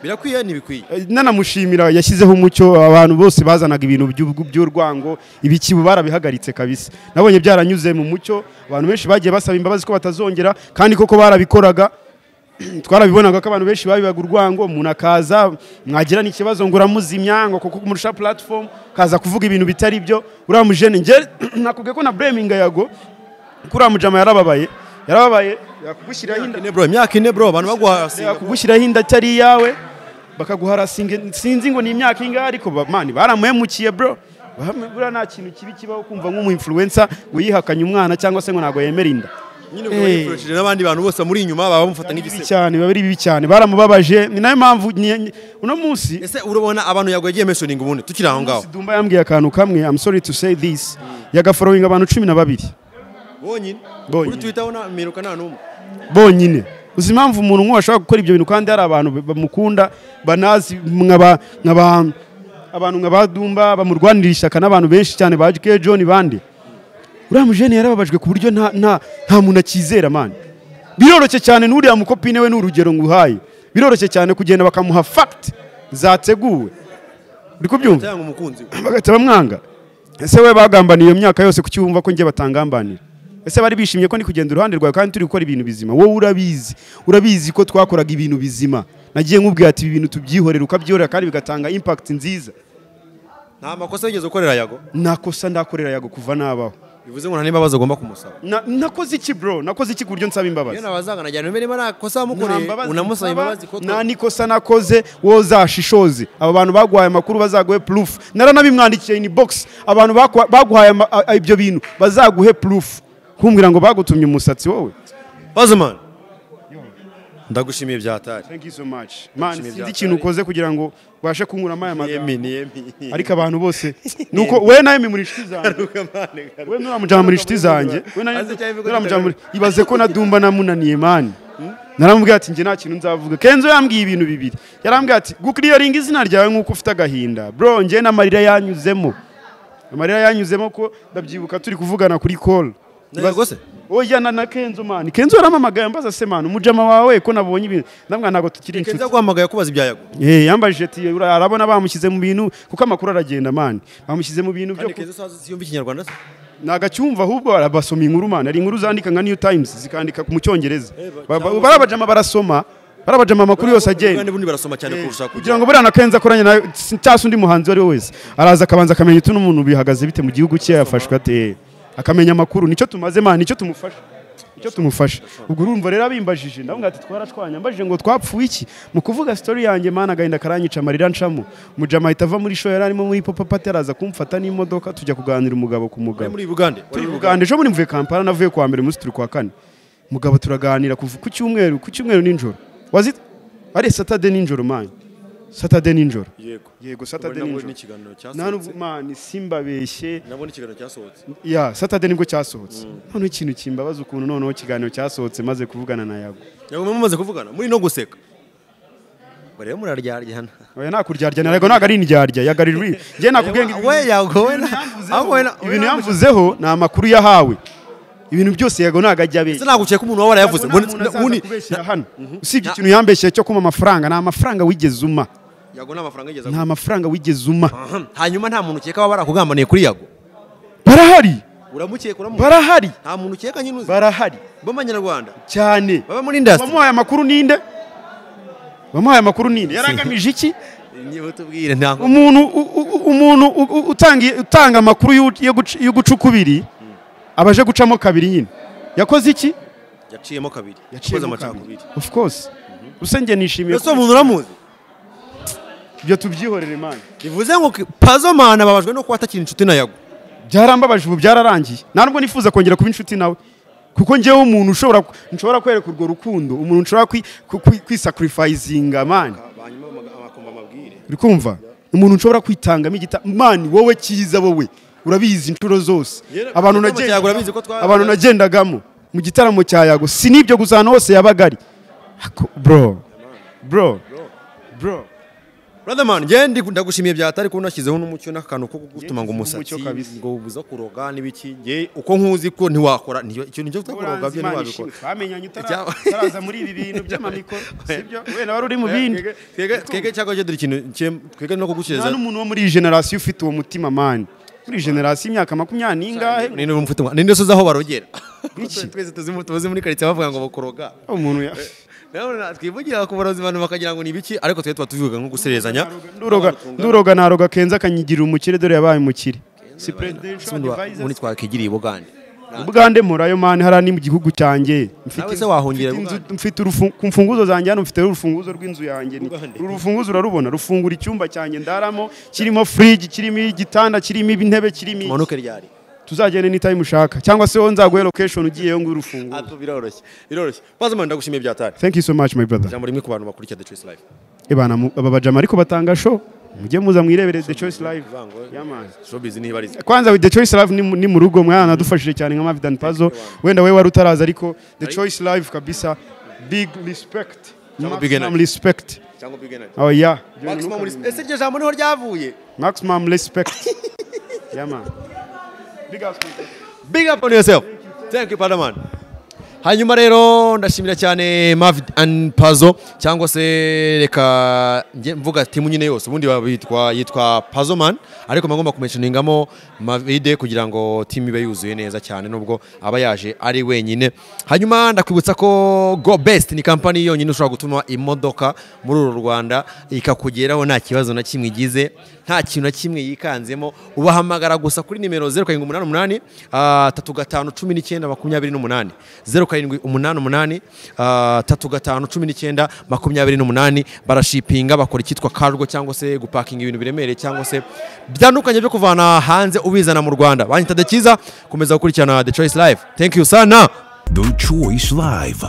birakwiye ntibikwiye Eh, nanamushimira yashyizeho umucyo abantu bose bazanaga ibintu by'ubw- by'urwango ibiki ubu barabihagaritse kabisa nabonye byaranyuze mu mucyo abantu benshi bagiye basaba imbabazi ko batazongera kandi koko barabikoraga twarabibonaga ko abantu benshi babibaga urwango umuntu akaza mwagira n'ikibazo ngo uramuzimya ngo kuko kumurusha platform kaza kuvuga ibintu bitari byo uriya mujene njye nakubwiye ko na breminga yago kuriya mujama yarababaye yarababaye yakugushyiraho inda ine bro imyaka ine bro abantu baguha yakugushyiraho inda atari iyawe bakaguharasinga sinzi ngo ni imyaka ingahe ariko ba- mani baramuhemukiye bro Bamwe- buriya nta kintu kibi kibaho kumva nk'umu influencer ngo yihakanye umwana cyangwa se ngo ntabwo yemera inda nyine ubwo yifurishije n'abandi bantu bose muri inyuma baba bamufata bibi nk'igisebo cyane biba ari bibi cyane baramubabaje ni nayo mpamvu ni- ni- uno munsi ese urabona abantu yago yagiye mentioning ubundi tukiri aho ngaho Sidumba yambwiye akantu kamwe I'm sorry to say this yagaforowinga abantu cumi na babiri bonyine Bonyine. kuri twitter ho nta- mperuka nta n'umwe bonyine uzi impamvu umuntu nk'uwo ashobora gukora ibyo bintu kandi hari abantu bamukunda banazi nkaba nkaba abantu nka badumba bamurwanirira ishyaka n'abantu benshi cyane ba J.K. John bande uriya mujene yarababajwe ku buryo nta nta nta muntu akizera man biroroshye cyane n'uriya mukopine we ni urugero nguhaye biroroshye cyane kugenda bakamuha fact zateguwe uri kubyumva cyangwa umukunzi we bagahita bamwanga ese we bagambaniye iyo myaka yose kuki wumva ko njye batangambanira ese bari bishimye ko ndi kugenda iruhande rwawe kandi turi gukora ibintu bizima wowe urabizi urabizi ko twakoraga ibintu bizima nagiye nkubwira ati ibi bintu tubyihorera ukabyihorera kandi bigatanga impact nziza nta makosa yigeze ukorera yago nta kosa ndakorera yago kuva nabaho bivuze ngo nta n'imbabazi ugomba kumusaba Na- nakoze iki bro nakoze iki ku buryo nsaba imbabazi iyo nabazaga najyana niba niba nta Nta kosa wamukoreye mbabazi nsaba, unamusaba imbabazi ko nta n'ikosa nakoze wozashishoze aba bantu baguhaye amakuru bazaguhe proof naranabimwandikiye in box abantu bakwa- baguhaye ama- a- ibyo bintu bazaguhe proof kumbwira ngo bagutumye umusatsi wowe Bazman ndagushimiye byatari thank you so much man Nishimiye sinzi byawe. ikintu ukoze kugira ngo ubashe kunkuramo aya magambo yemi ni yemi ariko abantu bose nuko we nawe muri inshuti zanjye we nuramujyana muri inshuti zanjye we nawe Azi cyane ko nuramujyana muri ibaze ko na dumba namunaniye mani naramubwira ati njye nta kintu nzavuga kenzo yambwiye ibintu bibiri yarambwiye ati gukiriyaringa izina ryawe nk'uko ufite agahinda bro njye n'amarira yanyuzemo amarira yanyuzemo ko ndabyibuka turi kuvugana kuri call Ntabwo se oyana na kenzo mani kenzo yaramamagaye ambaza se mani umujama wawe ko nabonye ibintu ndamwana ntabwo tukiri inshuti kenzo yaguhamagaye kubaza ibya yago Eh, yambajije ati "Ura- arabona bamushyize mu bintu kuko amakuru aragenda mani bamushyize mu bintu byo kandi kenzo sazi siyumva ikinyarwanda se nagacyumva ahubwo barabasoma inkuru mani hari inkuru zandika nka new times zikandika mu cyongereza Ba- ba- ba- cyangwa- barabajama barasoma barabajama amakuru yose kandi agenda bundi barasoma cyane kurusha kugira ngo buriya na kenzo akoranye nawe si- cyangwa se undi muhanzi uwo ari we wese araza akabanza akamenya utu n'umuntu bihagaze bite mu gihugu cye yafashwe ate akamenya amakuru nicyo tumaze mani nicyo tumufasha icyo tumufasha ubwo urumva rero abimbajije ndavuga ati twarashwanya mbajije ngo twapfuye iki mu kuvuga story yanjye mana agahinda karanyica amarira ncamo mujama ahita ava muri show yari arimo muri pop up ataraza kumfata n'imodoka tujya kuganira umugabo ku mugabo muri Uganda turi kuganira ejo bundi mvuye kampala navuye kuwa mbere umunsi turi kuwa kane mugabo turaganira kuva ku cyumweru ku cyumweru nijoro wazi ari satade nijoro mani satade nijoro yego yego Satade satade nabonye nijoro ikiganiro nta nubwo cyasohotse mani simbabeshye nabonye ikiganiro cyasohotse ya satade nibwo cyasohotse noneho ikintu kimbabaza ukuntu noneho ikiganiro cyasohotse maze kuvugana na yago ntabwo mumaze kuvugana muri no guseka ubwo rero muraryaryana oya nakuryarya na yago ntabwo ari indyarya yagarirwe njye nakubwenga we yago we na ahubwo we na ibintu yamvuzeho ni amakuru yahawe ibintu byose yago ntabwo ajya abeshya se naguciye ko umuntu waba warayavuze Ntabwo nta Ngo- muntu azaza uni- kubeshyira hano usibye ikintu yambeshyeye cyo kuma amafaranga ni amafaranga wigeze uma yago ni amafaranga yigeze nta mafaranga wigeze uma aguha. hanyuma nta muntu ukeka waba barakugambaniye kuri yago barahari uramukeka uramukeka barahari nta muntu ukeka nyine uzi barahari b'amanyarwanda cyane baba muri indasitiri bamuhaye amakuru ninde bamuhaye amakuru ninde yaragamije iki niba tubwire nta nkomyi umuntu u- u- umuntu u- u- utanga utanga amakuru y'u- yo guca- yo guca ukubiri aba aje gucamo kabiri nyine yakoze iki yaciyemo kabiri Yaciye yakoze mu amacakubiri kabiri. of course usenge nishimiye ese uwo muntu uramuzi ibyo tubyihorere imana bivuze ngo ki- pazo mani ababajwe no kuba atakiri inshuti na yago byarambabaje ubu byararangiye nta nubwo nifuza kongera kuba inshuti nawe kuko njyewe umuntu ushobora nshobora kwereka urwo rukundo umuntu nshobora kwi- ku- ku- kwisakurifayizinga mani uri kumva umuntu nshobora kwitangamo igita mani wowe cyiza wowe urabizi inshuro zose Yera, abantu mu gitaramo nagenda- cyawe urabizi ko twa- abantu nagendagamo mu gitaramo cya yago si n'ibyo gusa ahantu hose yabaga ari Ako- bro bro bro brother man njye ndi- ndagushimiye byatari kuba unashyizeho n'umucyo n'akantu ko gutuma ngo umusatsi umucyo kabisa. ngo ubuza kuroga n'ibiki njye uko nkuzi ko ntiwakora niyo icyo nicyo twakuroga byo ntiwabikora twamenyanye utara- Icyaba- utaraza muri ibi bintu by'amamikoro sibyo wenda wari uri mu bindi Twebwe- twebwe- twebwe cyangwa cyo dore ikintu cye- twebwe no nta kugushyiriza n'umuntu wo muri iyi generasiyo ufite uwo mutima mani muri iyi generasiyo y'imyaka makumyabiri n'ingahe ninde mufite umwana ninde usoza aho barogera Iki? twese tuzi mu- tuzi muri karitsiye bavuga ngo bakuroga umuntu ya- Nawe twivugira ku barozi abantu bakagira ngo ni ibiki ariko twe tuba tubivuga nko guserezanya nduroga nduroga naroga kenza akanyigirira umukire dore yabaye umukire si presidential Sundi wa- advisors. ubundi twakigiriye Bugande ubwande murayo mani hariya ni mu gihugu cyanjye Mfite Nawe se inzu- wahungira mfite inzu- Uganda? mfite urufu- ku mfunguzo zanjye hano mfite urufunguzo rw'inzu yanjye ni- Uganda? uru rufunguzo urarubona rufungura icyumba cyanjye ndaramo kirimo fridge kirimo igitanda kirimo intebe kirimo iki. manuke ryari tuzagende n'itayimu ushaka cyangwa se wowe nzaguhe location ugiyeyo ngo urufunguzo Atu biroroshye biroroshye bazamana ndagushimiye byatari thank you so much my brother ijambo rimwe ku bantu bakurikira The Choice Life Ebana mu- aba bajama ariko batanga show mujye muza mwirebere The Choice Live Vango. Yaman. showbiz nibariza kwanza with The Choice Live ni, mu- ni mu rugo mwana adufashije cyane nka Mavidan Puzzle wenda we wari utaraza ariko The Choice Live kabisa big respect Cyangwa big maximum energy. respect cyangwa bigena oh yeah maximum respect ese iryo jambo niho ryavuye maximum respect Yaman. big up big up on yourself thank you padaman hanyuma rero ndashimira cyane Mavid and Puzzle cyangwa se reka njye mvuga timu nyine yose ubundi baba yitwa yitwa Puzzle Man ariko magomba kumenshoningamo Mavide kugira ngo timu ibe yuzuye neza cyane nubwo aba yaje ari wenyine hanyuma ndakwibutsa ko Go Best ni kampani yonyine ushobora gutuma imodoka muri uru Rwanda ikakugeraho nta kibazo na kimwe igize nta kintu na kimwe yikanzemo ubahamagara gusa kuri nimero zeru karindwi umunani umunani ah, tatu gatanu cumi n'icyenda makumyabiri n'umunani zeru karindwi umunani umunani ah, tatu gatanu cumi n'icyenda makumyabiri n'umunani barashipinga bakora icyitwa kargo cyangwa se gupakinga ibintu biremereye cyangwa se bitandukanye byo kuvana hanze ubizana mu rwanda banyita dekiza komeza gukurikirana the choice live thank you sana The Choice Live.